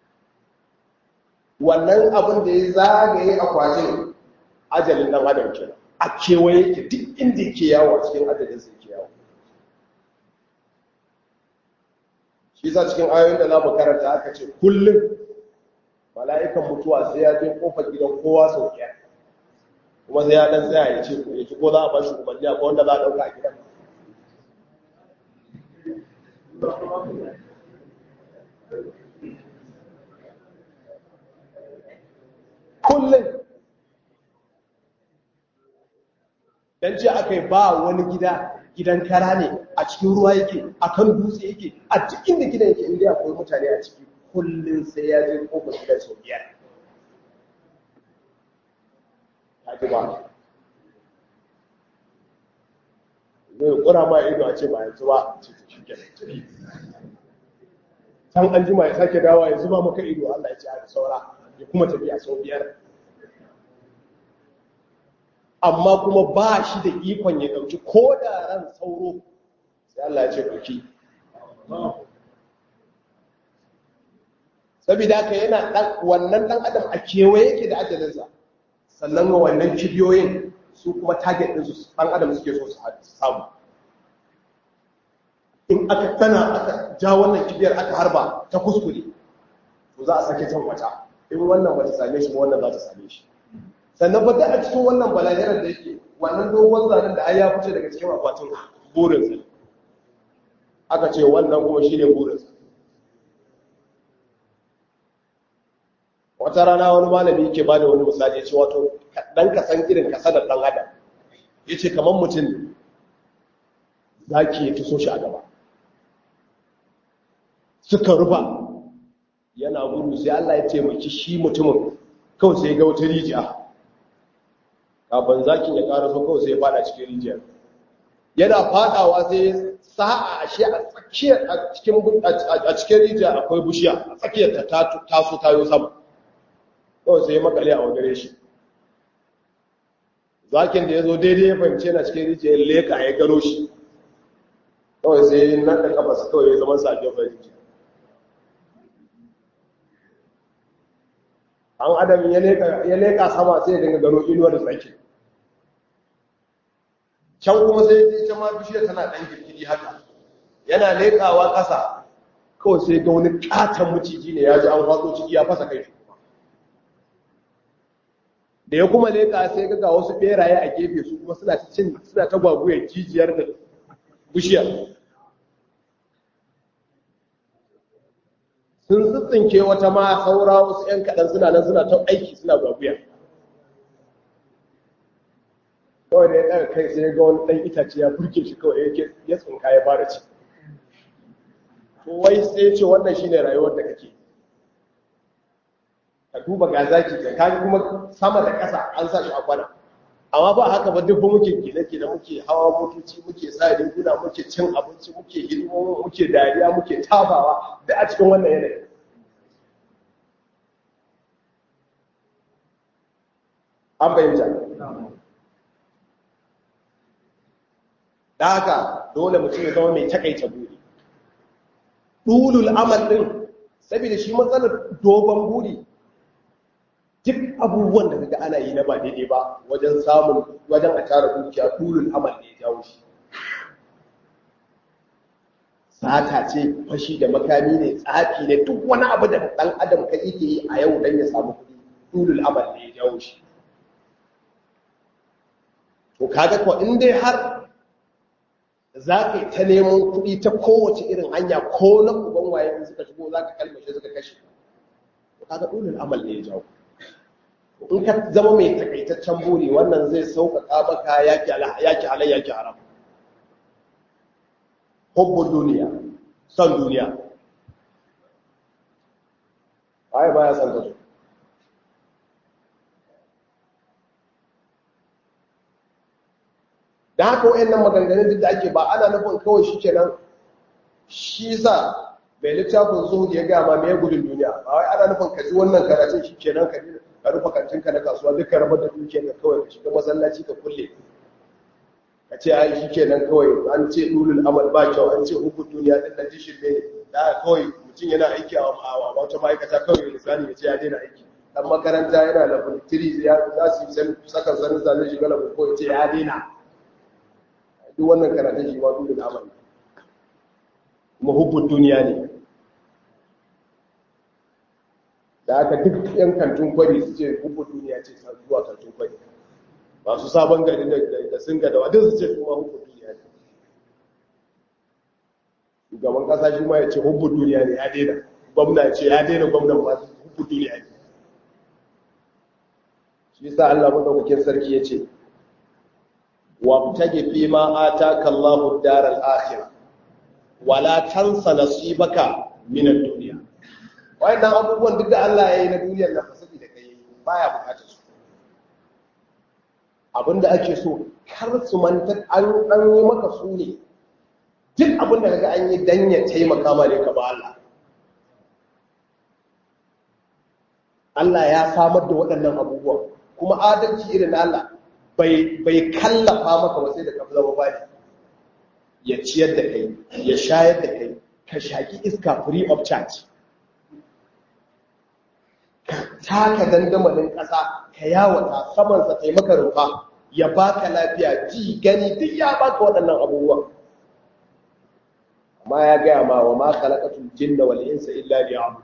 wannan abin da ya zagaye akwatin ajalin ɗan adam ke a kewaye ke duk inda ke yawo a cikin ajalin sai ke yawo shi sa cikin ayoyin da za mu karanta aka ce kullum mala'ikan mutuwa sai ya je kofar gidan kowa sau biyar kuma sai ya dan tsaya ya ce ya ci ko za a bashi umarni ko wanda za a ɗauka a gidan kullum dan ce aka yi ba wani gida gidan kara ne a cikin ruwa yake a kan dutse yake a cikin da gidan yake inda akwai mutane a ciki kullum sai ya je kofar gidan sau biyar ta ji ba zai kura ma ido a ce ba yanzu ba ce ta shi kenan can an jima ya sake dawa ya zuba maka ido Allah ya ce a saura ya kuma tafiya sau biyar amma kuma ba shi da ikon ya ɗauki ko da ran sauro sai Allah ya ce ɗauki saboda haka yana dan wannan dan adam a kewaye yake da ajalinsa sannan wannan kibiyoyin su kuma target din su dan adam suke so su samu in aka tana aka ja wannan kibiyar aka harba ta kuskure to za a sake can wata in wannan ba ta same shi ba wannan za ta same shi sannan ba a cikin wannan balahirar da yake wannan dogon zanen da ai ya fice daga cikin akwatin burinsa aka ce wannan kuma shi ne burinsa wata rana wani malami yake ba da wani misali ya ce wato ɗan kasan irin kasadar ɗan adam ya ce kamar mutum za ki yi tuso shi a gaba suka rufa yana gudu sai Allah ya taimaki shi mutumin kawai sai ga wata rijiya kafin zakin ya ƙara so kawai sai ya fada cikin rijiyar yana fadawa sai sa'a a shi a tsakiyar a cikin a cikin rijiya akwai bushiya a tsakiyar ta taso tayo sama kawai sai ya makale a wagare shi zakin da ya zo daidai ya fahimci yana cikin rijiya ya leka ya gano shi kawai sai ya nan da kafa kawai ya zama sa a gefen rijiya an adam ya leka sama sai ya dinga gano inuwar da tsaki can kuma sai ya ma bishiyar tana ɗan girgiri haka yana lekawa ƙasa kawai sai ga wani ƙaton maciji ne ya ji an faso ciki ya fasa kai da ya kuma leka sai ga wasu ɓeraye a gefe su kuma suna cin suna ta gwagwuyar jijiyar da bishiyar sun tsitsinke wata ma saura wasu ‘yan kaɗan suna nan suna ta aiki suna gwaguya kawai da ya ɗaga kai sai ga wani ɗan itace ya burke shi kawai yake ya tsinka ya fara ci wai sai ce wannan shi ne rayuwar da kake ka duba ga zaki ka kaji kuma sama da ƙasa an sa shi a kwana amma ba haka ba duk muke gine-gine muke hawa motoci muke sa riguna muke cin abinci muke hidimomi muke dariya muke tafawa da a cikin wannan yanayi an bayyanta da haka dole mutum ya zama mai takaita buri ɗulul amal ɗin saboda shi matsalar dogon buri duk abubuwan da kaga ana yi na ba daidai ba wajen samun wajen a tara dukiya ɗulul amal ne ya jawo shi sata ce fashi da makami ne tsafi ne duk wani abu da ɗan adam ka yake yi a yau don ya samu kuɗi ɗulul amal ne ya jawo shi to kaga ko in dai har za ka yi ta neman kuɗi ta kowace irin hanya ko na uban waye in suka shigo za ka kalmashe suka kashe to kaga ɗulul amal ne ya jawo in ka zama mai takaitaccen buri wannan zai sauƙaƙa maka yaki halai yaki haram hubbun duniya son duniya waye baya son ta da haka wayannan maganganun duk da ake ba ana nufin kawai shi kenan shi sa mai littafin zuhud ya gama mai gudun duniya ba wai ana nufin ka ji wannan karatun shi kenan ka ka rufe kantinka na kasuwa duk ka rabar da dukiyar ka kawai ka shiga masallaci ka kulle ka ce ai shi kenan kawai an ce dulul amal ba kyau an ce hukun duniya din nan dishin ne da kawai mutum yana aiki a wata ma'aikata kawai lisani ya ce ya daina aiki dan makaranta yana level 3 ya za su yi saka sanin zane shiga level 4 ya ce ya daina duk wannan karatun shi ma dulul amal kuma hukun duniya ne da aka duk yan kantin kwari su ce hukun duniya ce zuwa kantin kwari masu sabon gari da sun gada wadda su ce su ma hukun duniya ne shugaban kasa shi ma ya ce hukun duniya ne ya daina gwamna ya ce ya daina gwamnan masu hukun duniya ne shi sa Allah madaukakin sarki ya ce wabtage fi ma ataka Allahu daral akhirah wala tansa nasibaka min ad-dunya wayannan abubuwan duk da Allah ya yi na duniyar nan fasabi da kai baya bukatar su abinda ake so kar su manta an dan yi maka su ne duk abinda kaga an yi dan ya taimaka ma ne ka ba Allah Allah ya samar da waɗannan abubuwan kuma adalci irin Allah bai bai kallafa maka ba sai da ka zama bani ya ciyar da kai ya shayar da kai ka shaki iska free of charge taka dandamalin ƙasa ka yawata samansa taimaka rufa ya baka lafiya ji gani duk ya baka waɗannan abubuwan amma ya gaya ma wa ma khalaqatul jinna wal insa illa liya'budun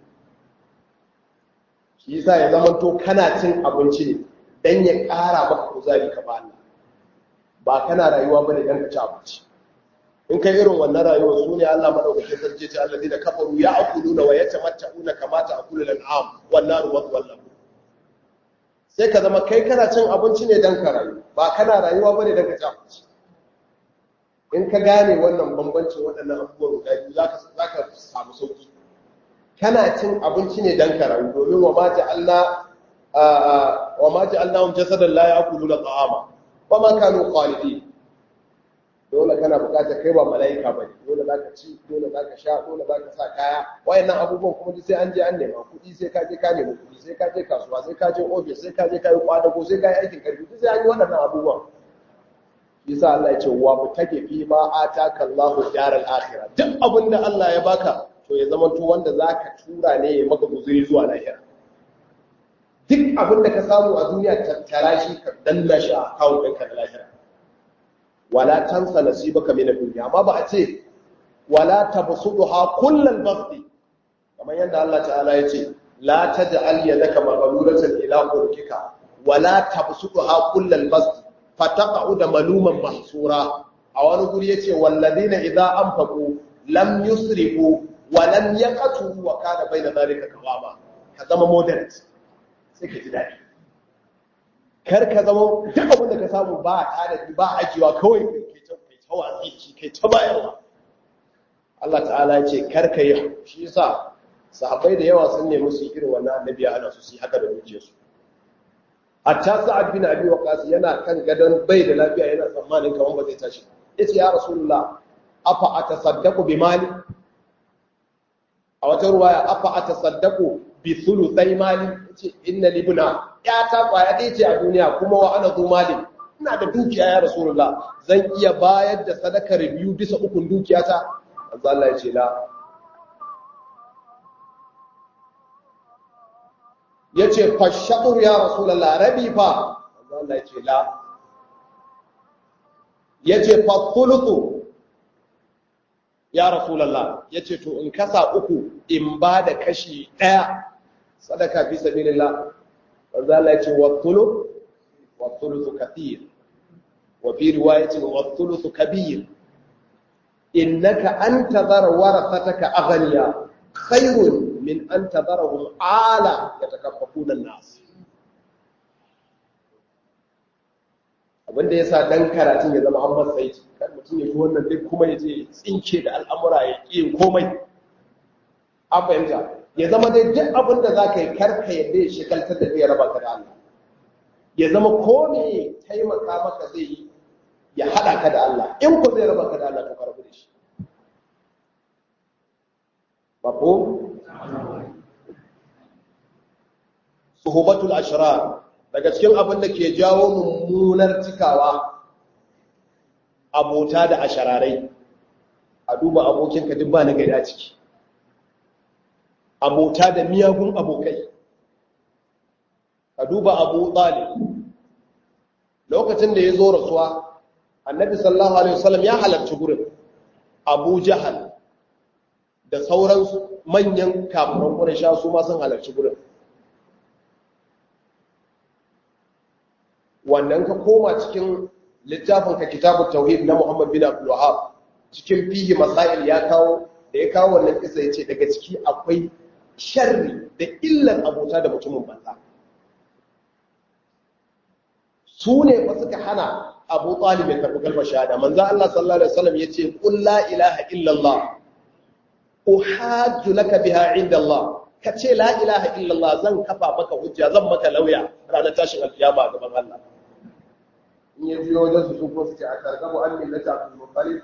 shi yasa ya zama to kana cin abinci ne dan ya ƙara maka kuzari ka ba Allah ba kana rayuwa bane dan ka ci abinci in kai irin wannan rayuwa su ne Allah madaukake sarki ce Allah da kafaru ya akuluna wa yatamatta'una kama ta'kulu al-an'am wan naru wallahu sai ka zama kai kana cin abinci ne dan ka rayu ba kana rayuwa bane dan ka ci abinci in ka gane wannan bambancin waɗannan abubuwan guda biyu zaka zaka samu sauki kana cin abinci ne dan ka rayu domin wa ma ja'alna wa ma ja'alnahum jasadan la ya'kuluna ta'ama wa ma kanu khalidin dole kana bukatar kai ba mala'ika bane dole zaka ci dole zaka sha dole zaka sa kaya wayannan abubuwan kuma duk sai an je an nema kuɗi sai ka je ka nemi kuɗi sai ka je kasuwa sai ka je office sai ka je ka yi kwadago sai ka yi aikin karfi duk sai an yi waɗannan abubuwan yasa Allah ya ce wa mutake fi ma ataka Allahu daral akhirah duk abin da Allah ya baka to ya zama to wanda zaka tura ne ya maka guzuri zuwa lahira duk abin da ka samu a duniya tattara shi ka danna shi a account ɗinka na lahira wala tansa nasibaka min ad-dunya amma ba a ce wala tabsudha kullal basti kamar yadda Allah ta'ala ya ce la taj'al yadaka maghlulatan ila qulkika wala tabsudha kullal basti fataqa'u da maluman mahsura a wani guri yace walladina idza anfaqu lam yusrifu wa lam yaqtu wa kana baina dhalika qawama ka zama moderate sai ka ji dadi kar ka zama duk abin da ka samu ba tanadi ba ajiyewa kawai kai ta kai ta watsi kai ta bayarwa Allah ta'ala ya ce kar ka yi shi yasa sahabbai da yawa sun nemi su irin wannan annabi ya hana su su haka da dukiyarsu hatta sa'ad bin abi waqas yana kan gadon bai da lafiya yana tsammanin kaman ba zai tashi yace ya rasulullah afa atasaddaqu bi mali a wata ruwaya afa atasaddaqu bi thuluthai mali yace inna libna ya ta kwaya dai ce a duniya kuma wa ana zu mali ina da dukiya ya rasulullah zan iya bayar da sadakar biyu bisa ukun dukiyata manzo Allah ya ce la ya ce fashakur ya rasulallah rabi fa Allah ya ce la ya ce fathulutu ya rasulallah ya ce to in kasa uku in ba da kashi ɗaya sadaka fi sabilillah Allah ya ce wathulu wathulutu kathir wa fi riwayatin wathulutu kabir innaka anta dhara warathataka aghniya khairun min an tadarahum ala yatakaffafuna an-nas abinda yasa dan karatun ya zama an matsayi kan mutum ya ji wannan duk kuma ya je tsinke da al'amura ya ƙi komai an fahimta ya zama dai duk abin da za ka yi karka yadda ya shekaltar da zai raba ka da Allah ya zama ko ne taimaka maka zai yi ya haɗa ka da Allah in ko zai raba ka da Allah to ka rabu da shi mafhum suhubatul ashrar daga cikin abin da ke jawo mummunar cikawa abota da ashararai a duba abokinka duk ba na gari a ciki abota da miyagun abokai a duba abu talib lokacin da ya zo rasuwa annabi sallallahu alaihi wasallam ya halarci gurin abu jahal da sauran manyan kafiran ƙurasha su ma sun halarci gurin wannan ka koma cikin littafin ka kitabu tauhid na Muhammad bin Abdul Wahhab cikin fihi masail ya kawo da ya kawo wannan kisa yace daga ciki akwai sharri da illar abota da mutumin banza su ne fa suka hana Abu Talib ya karbi kalmar shahada manzo Allah sallallahu alaihi wasallam yace qul la ilaha illa Allah uhajju laka biha inda Allah ka ce la ilaha illallah zan kafa maka hujja zan maka lauya ranar tashin alkiyama a gaban Allah in ya biyo wajen su su ko su ce a targabu an millata abdul muttalib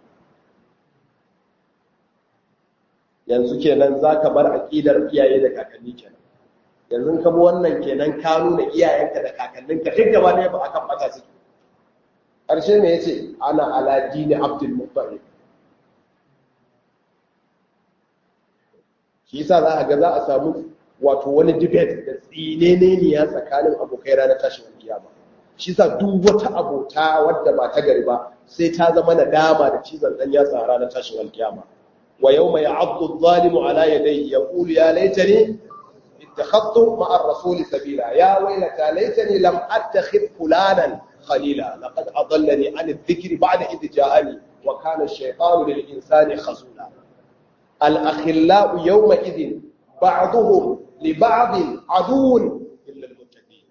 yanzu kenan zaka bar aqidar iyaye da kakanni kenan yanzu ka bi wannan kenan ka nuna iyayenka da kakanninka duk gaba ne ba akan bata su karshe me yace ana ala dini abdul muttalib shi yasa za a ga za a samu wato wani debate da tsinene ne ya tsakanin abokai ranar tashin kiyama shi sa duk wata abota wadda ba ta gari ba sai ta zama nadama da cizon dan yatsa ranar tashin alkiyama wa yawma ya'addu adh-dhalimu ala yadayhi yaqulu ya laitani ittakhadtu ma'a ar-rasul sabila ya waylata laitani lam attakhidh fulanan khalila laqad adallani 'an adh-dhikri ba'da idh ja'ani wa kana ash-shaytanu lil-insani khazula al-akhillau yawma idhin ba'duhum li ba'din aduwwun illa al-muttaqin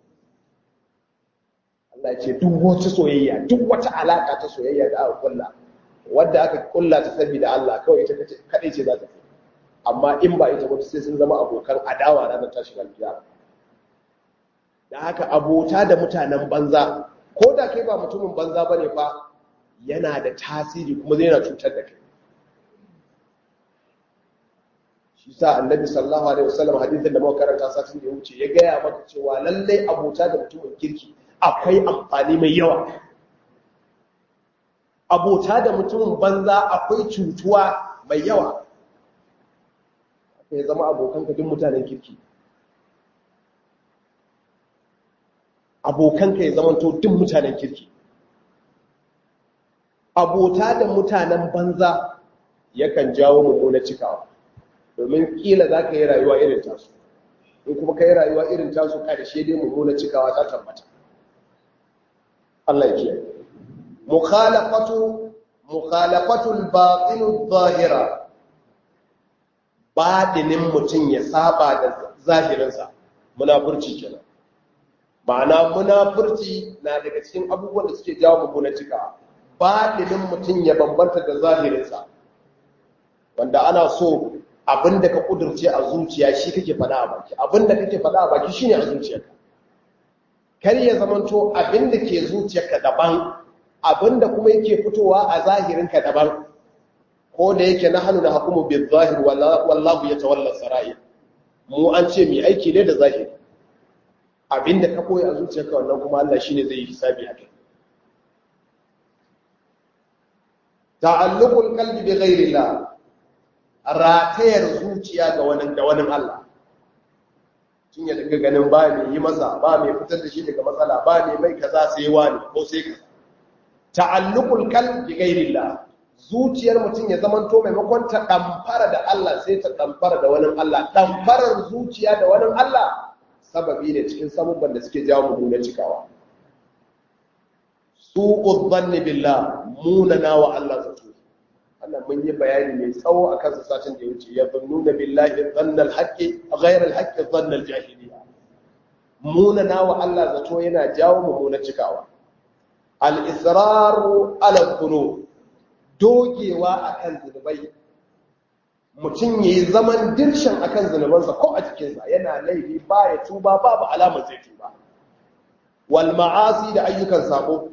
Allah ce duk wata soyayya duk wata alaka ta soyayya da aka kulla wadda aka kulla ta saboda Allah kawai ita kadai ce za ta fi amma in ba ita ba sai sun zama abokan adawa ranar tashin alkiyama da haka abota da mutanen banza ko da kai ba mutumin banza bane fa yana da tasiri kuma zai na cutar da kai shi sa annabi sallallahu alaihi wasallam hadisin da muka karanta satin da ya wuce ya gaya maka cewa lallai abota da mutumin kirki akwai amfani mai yawa abota da mutumin banza akwai cutuwa mai yawa ya zama abokanka duk mutanen kirki abokanka ya zama to duk mutanen kirki abota da mutanen banza yakan jawo mummuna cikawa domin kila za ka yi rayuwa irin tasu in kuma ka yi rayuwa irin tasu ƙarshe dai mummuna cikawa ta tabbata Allah ya kiyaye mukhalafatu mukhalafatul batinu zahira badinin mutum ya saba da zahirinsa munafurci kenan ma'ana munafurci na daga cikin abubuwan da suke jawo mummuna cikawa badinin mutum ya bambanta da zahirinsa wanda ana so abinda ka kudurce a zuciya shi kake faɗa a baki abinda kake faɗa a baki shine a zuciyarka kar ya zamanto abinda ke zuciyarka daban abinda kuma yake fitowa a zahirinka daban ko da yake na hannu na hukumu bil zahir wallahu ya tawalla sarai mu an ce mai aiki ne da zahiri abinda ka koyi a zuciyarka wannan kuma Allah shine zai yi hisabi akai ta'alluqul qalbi bi ghairillah ratayar zuciya ga wani da wani Allah tun ya daga ganin ba mai yi masa ba mai fitar da shi daga matsala ba mai mai kaza sai wani ko sai kaza ta'alluqul qalbi bi ghairillah zuciyar mutum ya zamanto maimakon ta damfara da Allah sai ta damfara da wani Allah damfarar zuciya da wani Allah sababi ne cikin sabubban da suke jawo mu na cikawa su'ud dhanni billah munana wa Allah zato Allah mun yi bayani mai tsawo a kansa satin da ya wuce ya zannuna billahi dhannal haqqi ghayra al haqqi dhannal jahiliya munana wa Allah zato yana jawo mu na cikawa al israru ala dhunub dogewa akan zunubai mutum yayi zaman dirshan akan zunubansa ko a cikin sa yana laifi baya tuba babu alamar zai tuba wal ma'asi da ayyukan sabo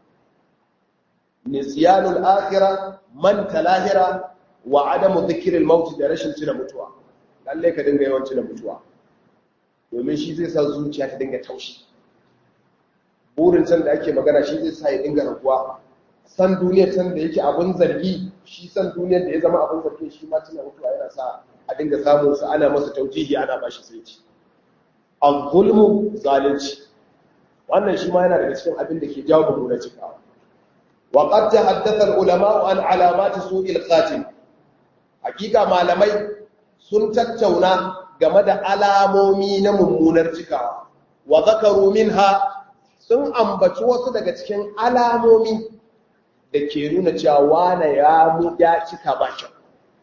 nisyanul akhirah man talahira wa adamu dhikril maut da rashin tuna mutuwa lalle ka dinga yawan tuna mutuwa domin shi zai sa zuciya ta dinga taushi burin can da ake magana shi zai sa ya dinga raguwa san duniyar can da yake abin zargi shi san duniyar da ya zama abin zargi shi ma tuna mutuwa yana sa a dinga samun sa ana masa taujihi ana bashi sai ci al-zulmu zalunci wannan shi ma yana daga cikin abin da ke jawo mummunar cikawa وقد تحدث العلماء عن علامات سوء الخاتم hakika malamai sun tattauna game da alamomi na mummunar cikawa wa zakaru minha sun ambaci wasu daga cikin alamomi da ke nuna cewa wane ya mu ya cika ba kyau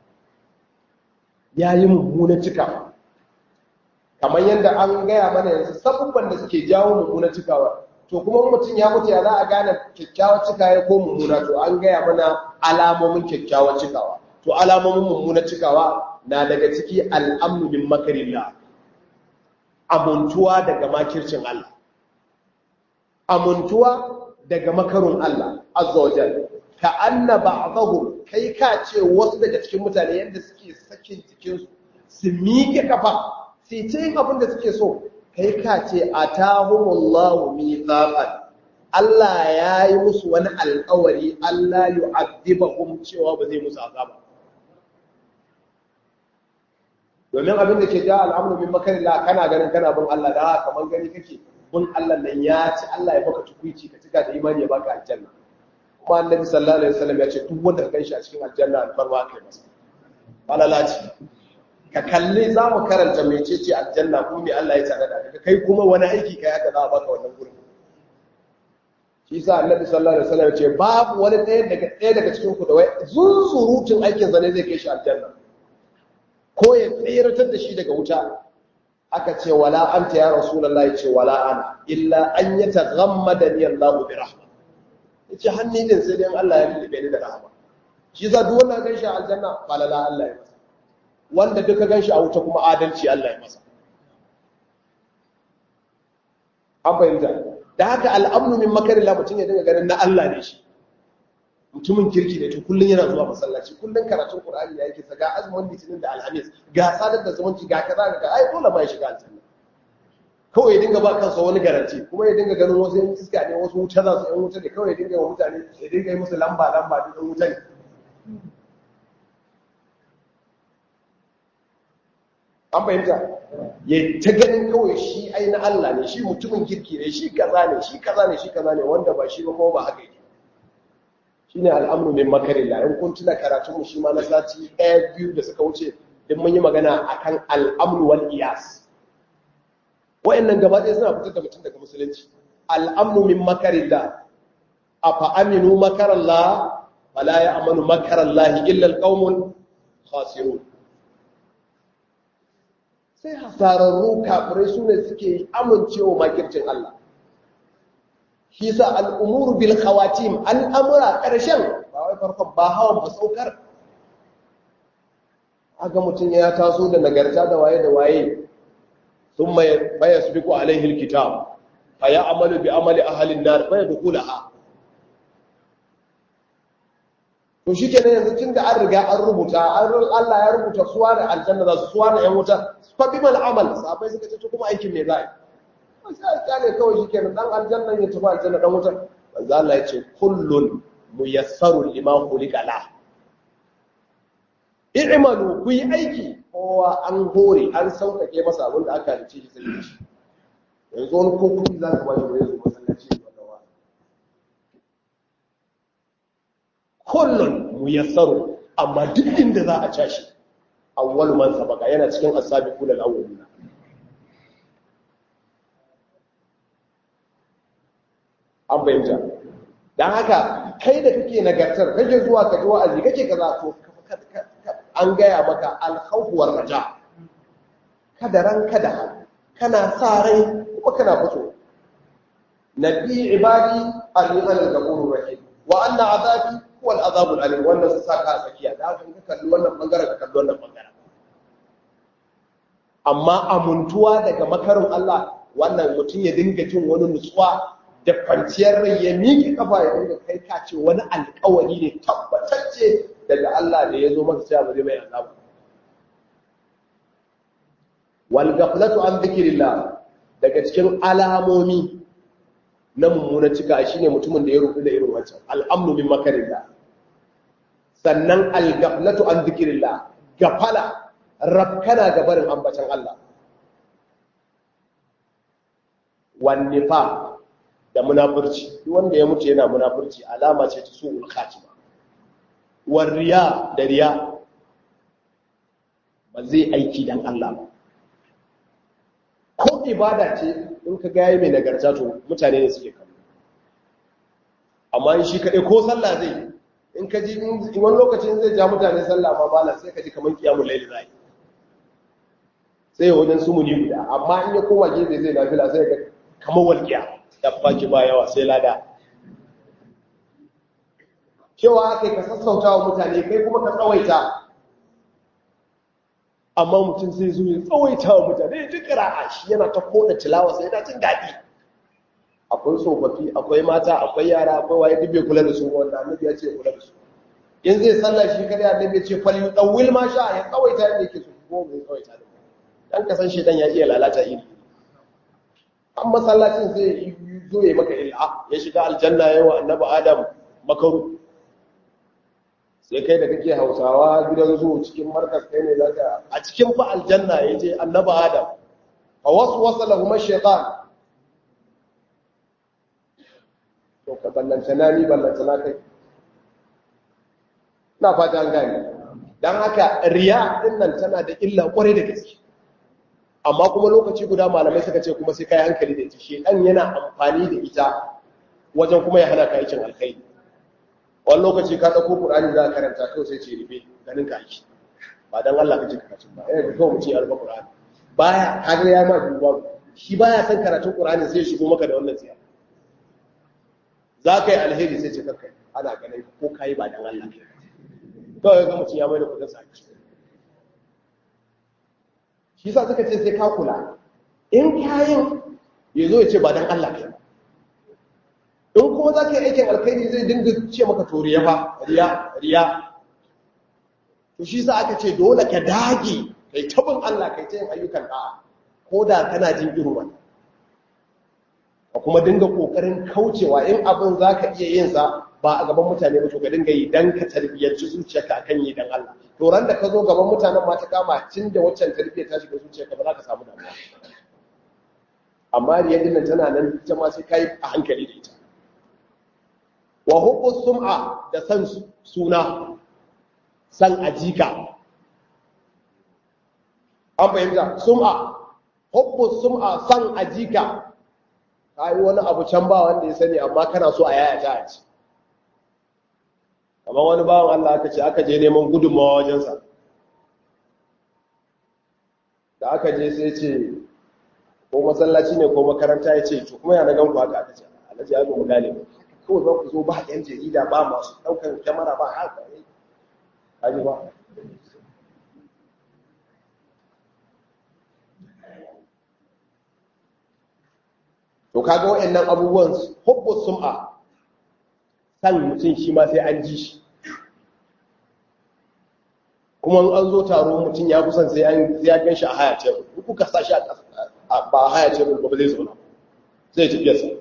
ya yi mummunar cikawa kamar yadda an gaya mana yanzu sabubban da suke jawo mummunar cikawa to kuma mutum ya mutu ya za a gane kyakkyawar cikawa ko mummuna to an gaya mana alamomin kyakkyawar cikawa to alamomin mummunar cikawa na daga ciki al'amnu bin makarillah amuntuwa daga makircin Allah amuntuwa daga makarun Allah azza wajal ka anna ba'dahu kai ka ce wasu daga cikin mutane yadda suke sakin jikinsu su miƙe kafa sai ce yin abin da suke so kai ka ce a tahumullahu mithaqan Allah ya yi musu wani alƙawari Allah yu'adhibahum cewa ba zai musu azaba domin abin da ke ja al'amru min makarillah kana ganin kana bin Allah da kamar gani kake bin Allah nan ya ci Allah ya baka tukuici ka cika da imani ya baka aljanna kuma annabi sallallahu alaihi wasallam ya ce duk wanda ka ganshi a cikin aljanna alfarma kai masa falalaci ka kalli za mu karanta mecece aljanna kuma me Allah ya tsada da kai kuma wani aiki kai haka za a baka wannan gurin shi sa annabi sallallahu alaihi wasallam ya ce babu wani ɗaya daga ɗaya daga cikin ku da wai zunzurutun aikin sa ne zai kai shi aljanna ko ya tsiratar da shi daga wuta aka ce wala anta ya rasulullahi ce wala ana illa an yataghammada ni Allah bi rahma yace hanni din sai dai Allah ya lullube ni da rahama shi sa duk wanda gan shi a aljanna falala Allah ya masa wanda duka gan shi a wuta kuma adalci Allah ya masa an fahimta da haka al'amnu min makarillah mutum ya dinga ganin na Allah ne shi mutumin kirki ne to kullun yana zuwa masallaci kullun karatun Qur'ani ya yake ga azumin litinin da alhamis ga sadar da zumunci ga kaza ga ai dole ma ya shiga aljanna kawai ya dinga ba kansa wani garanti kuma ya dinga ganin wasu yan iska ne wasu wuta za su yan wuta ne kawai ya dinga wa mutane ya dinga yi musu lamba lamba duk yan wuta ne an fahimta ya ta ganin kawai shi ai na Allah ne shi mutumin kirki ne shi kaza ne shi kaza ne shi kaza ne wanda ba shi ba kuma ba haka yake shine al'amru min makarillah in kun tuna karatun mu shi ma na sati ɗaya biyu da suka wuce din mun yi magana akan al'amru wal iyas wa'annan gaba ɗaya suna fitar da mutum daga musulunci al'amru min makarillah afa aminu makarallah fala ya'manu makarallahi illa alqaumul khasirun sai hasararru kafirai su ne suke amincewa makircin Allah shi sa al'umuru bil khawatim al'amura ƙarshen ba wai farkon ba hawan ba saukar aga mutum ya taso da nagarta da waye da waye sun baya su biku alaihil kitab a ya amalu bi amali ahalin nar baya da kulaha to shi kenan yanzu tun da an riga an rubuta Allah ya rubuta suwa da aljanna za su suwa da ‘yan wuta fa bi mal amal sabai suka ce to kuma aikin me za a yi sai a ne kawai shi kenan dan aljanna ya tafi aljanna dan wuta manzo Allah ya ce kullun muyassarun lima khuliqa la i'malu ku yi aiki kowa an hore an sauƙaƙe masa abin da aka rice shi sai shi yanzu wani ko kuɗi za ka bashi wani zuwa masallaci wannan wa kullun muyassaru amma duk inda za a cashi awwalu man sabaka yana cikin as-sabiqun al-awwalin an bayyana dan haka kai da kake nagartar kake zuwa ka ji wa'azi kake kaza to an gaya maka al-khawf war raja kada ran kada kana sa rai kuma kana fito nabi ibadi al-ghafur al-ghafurur rahim wa anna azabi huwa al-azabul alim wannan su saka a tsakiya da haka ka kalli wannan bangaren ka kalli wannan bangaren amma amuntuwa daga makarin Allah wannan mutum ya dinga jin wani nutsuwa da kwanciyar rai ya miƙe kafa ya dinga kai ka ce wani alƙawari ne tabbatacce daga Allah da ya zo masa cewa ba zai mai azaba wal ghaflatu an dhikrillah daga cikin alamomi na mummuna cika shine mutumin da ya rubu da irin wancan al'amnu min makarillah sannan al-ghaflatu an dhikrillah gafala rabkana ga barin ambatan Allah wan nifaq da munafurci duk wanda ya mutu yana munafurci alama ce ta su'ul khatima war riya da riya ba zai aiki dan Allah ba ko ibada ce in ka gaya mai nagarta to mutane ne suke kallo amma in shi kaɗai ko sallah zai in ka ji wani lokacin zai ja mutane sallah ma malam sai ka ji kamar kiyamun laili zai sai ya wajen sumuni guda amma in ya koma gefe zai nafila sai ga kamar walƙiya ya baki ba yawa sai lada cewa aka ka sassauta wa mutane kai kuma ka tsawaita amma mutum sai zo ya tsawaita wa mutane ya ji ƙira'a shi yana ta koda tilawa sai yana jin daɗi akwai tsofaffi akwai mata akwai yara akwai waye duk bai kula da su wanda annabi ya ce kula da su in zai sallah shi kada annabi ya ce fal yudawil ma sha ya tsawaita yadda yake so ko bai tsawaita da dan kasan shi dan ya iya lalata iri an masallacin zai zo ya maka illa ya shiga aljanna yayin wa annabi adam makaru sai kai da kake hausawa gidan zuwa cikin markas kai ne zaka a cikin fa aljanna yaje annabi adam fa waswasa lahum ash-shaytan to ka ballanta na ni ballanta na kai na fata an gane dan haka riya din nan tana da illa kwarai da gaske amma kuma lokaci guda malamai suka ce kuma sai kai hankali da ita shedan yana amfani da ita wajen kuma ya hana ka aikin alkhairi wani lokaci ka ɗauko ƙur'ani za ka karanta kawai sai ce rufe ganin ka aiki ba don Allah ka ji karatun ba yana da kawai mutum ya rufe ƙur'ani baya kaga ya ma duba shi baya san karatun ƙur'ani sai shigo maka da wannan tsiya za ka yi alheri sai ce kakkai ana ganin ko ka yi ba don Allah kawai ga mutum ya mai da kuɗin sa shi sa suka ce sai ka kula in kayan ya zo ya ce ba don Allah kai in kuma za ka yi aikin alkhairi zai dinga ce maka to riya fa riya riya to shi sa aka ce dole ka dage kai tabin Allah kai ta yin ayyukan da'a ko da kana jin irin wannan ka kuma dinga kokarin kaucewa in abin za ka iya yin sa ba a gaban mutane ba to ka dinga yi dan ka tarbiyyanci zuciyarka akan yi dan Allah to ran da ka zo gaban mutanen ma ta kama tun da waccan tarbiyyar ta shiga zuciyarka ba za ka samu damuwa amma riya dinnan tana nan ita ma sai kai a hankali da ita wa hubbu sum'a da san suna san ajika an fahimta sum'a hubbu sum'a san ajika kai wani abu can ba wanda ya sani amma kana so a yaya ta ci kamar wani bawan Allah aka ce aka je neman gudunmawa wajensa da aka je sai ce ko masallaci ne ko makaranta ya ce to kuma ya na ganku haka aka ce alhaji ya zo mu gane ba kawai za ku zo ba yan jarida ba masu ɗaukar kyamara ba haka ne kaji ba to kaga waɗannan abubuwan hubbu sum'a san mutum shi ma sai an ji shi kuma an zo taro mutum ya kusan sai an ya gan shi a haya tebur kuka sa shi a ba a haya tebur ba zai zauna zai tafiya sa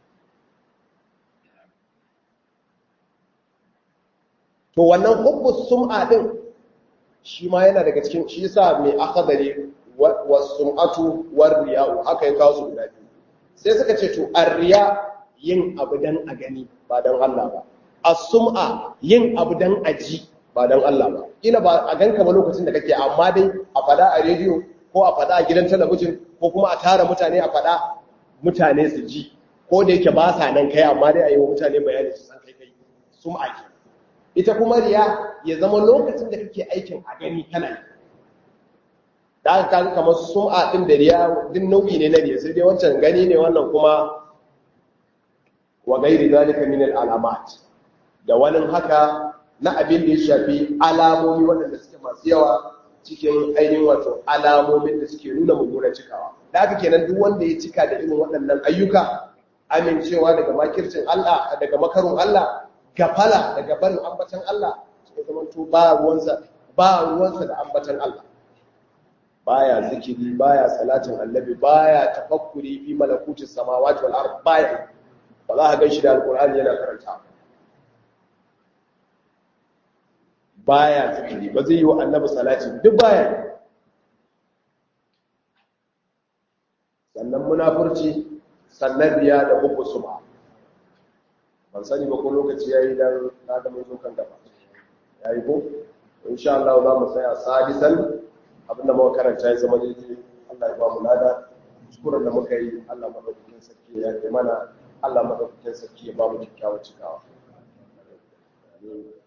to wannan hubbus sum'a din shi ma yana daga cikin shi yasa mai akhdari was sum'atu war riya'u haka ya kawo su guda biyu sai suka ce to ar-riya yin abu dan a gani ba dan Allah ba as-sum'a yin abu dan a ji ba dan Allah ba kila ba a ganka ba lokacin da kake amma dai a fada a rediyo ko a fada a gidan talabijin ko kuma a tara mutane a fada mutane su ji ko da yake ba sa nan kai amma dai a yi wa mutane bayani su san kai kai sum'a ke ita kuma riya ya zama lokacin da kake aikin a gani kana yi da aka kaga kamar sum'a din da riya din nau'i ne na riya sai dai wancan gani ne wannan kuma wa gairi zalika min al-alamat da wani haka na abin da ya shafi alamomi waɗanda suke masu yawa cikin ainihin wato alamomin da suke nuna mummunan cikawa da haka kenan duk wanda ya cika da irin waɗannan ayyuka amincewa daga makircin Allah daga makarun Allah gafala daga barin ambatan Allah sai zaman to ba ruwansa ba ruwansa da ambatan Allah baya zikiri baya salatin annabi baya tafakkuri fi malakutis samawati wal ard baya ba za ka ganshi da alqur'ani yana karanta baya zikiri ba zai yi wa annabi salati duk baya sannan munafurci sannan riya da hubbu suma ban sani ba ko lokaci yayi dan na da mun zo kan gaba yayi ko insha Allah za mu tsaya sadisan abinda muka karanta ya zama daidai Allah ya ba mu lada kuskuren da muka yi Allah madaukakin sarki ya yi mana Allah madaukakin sarki ya ba mu kyakkyawan cikawa Amin.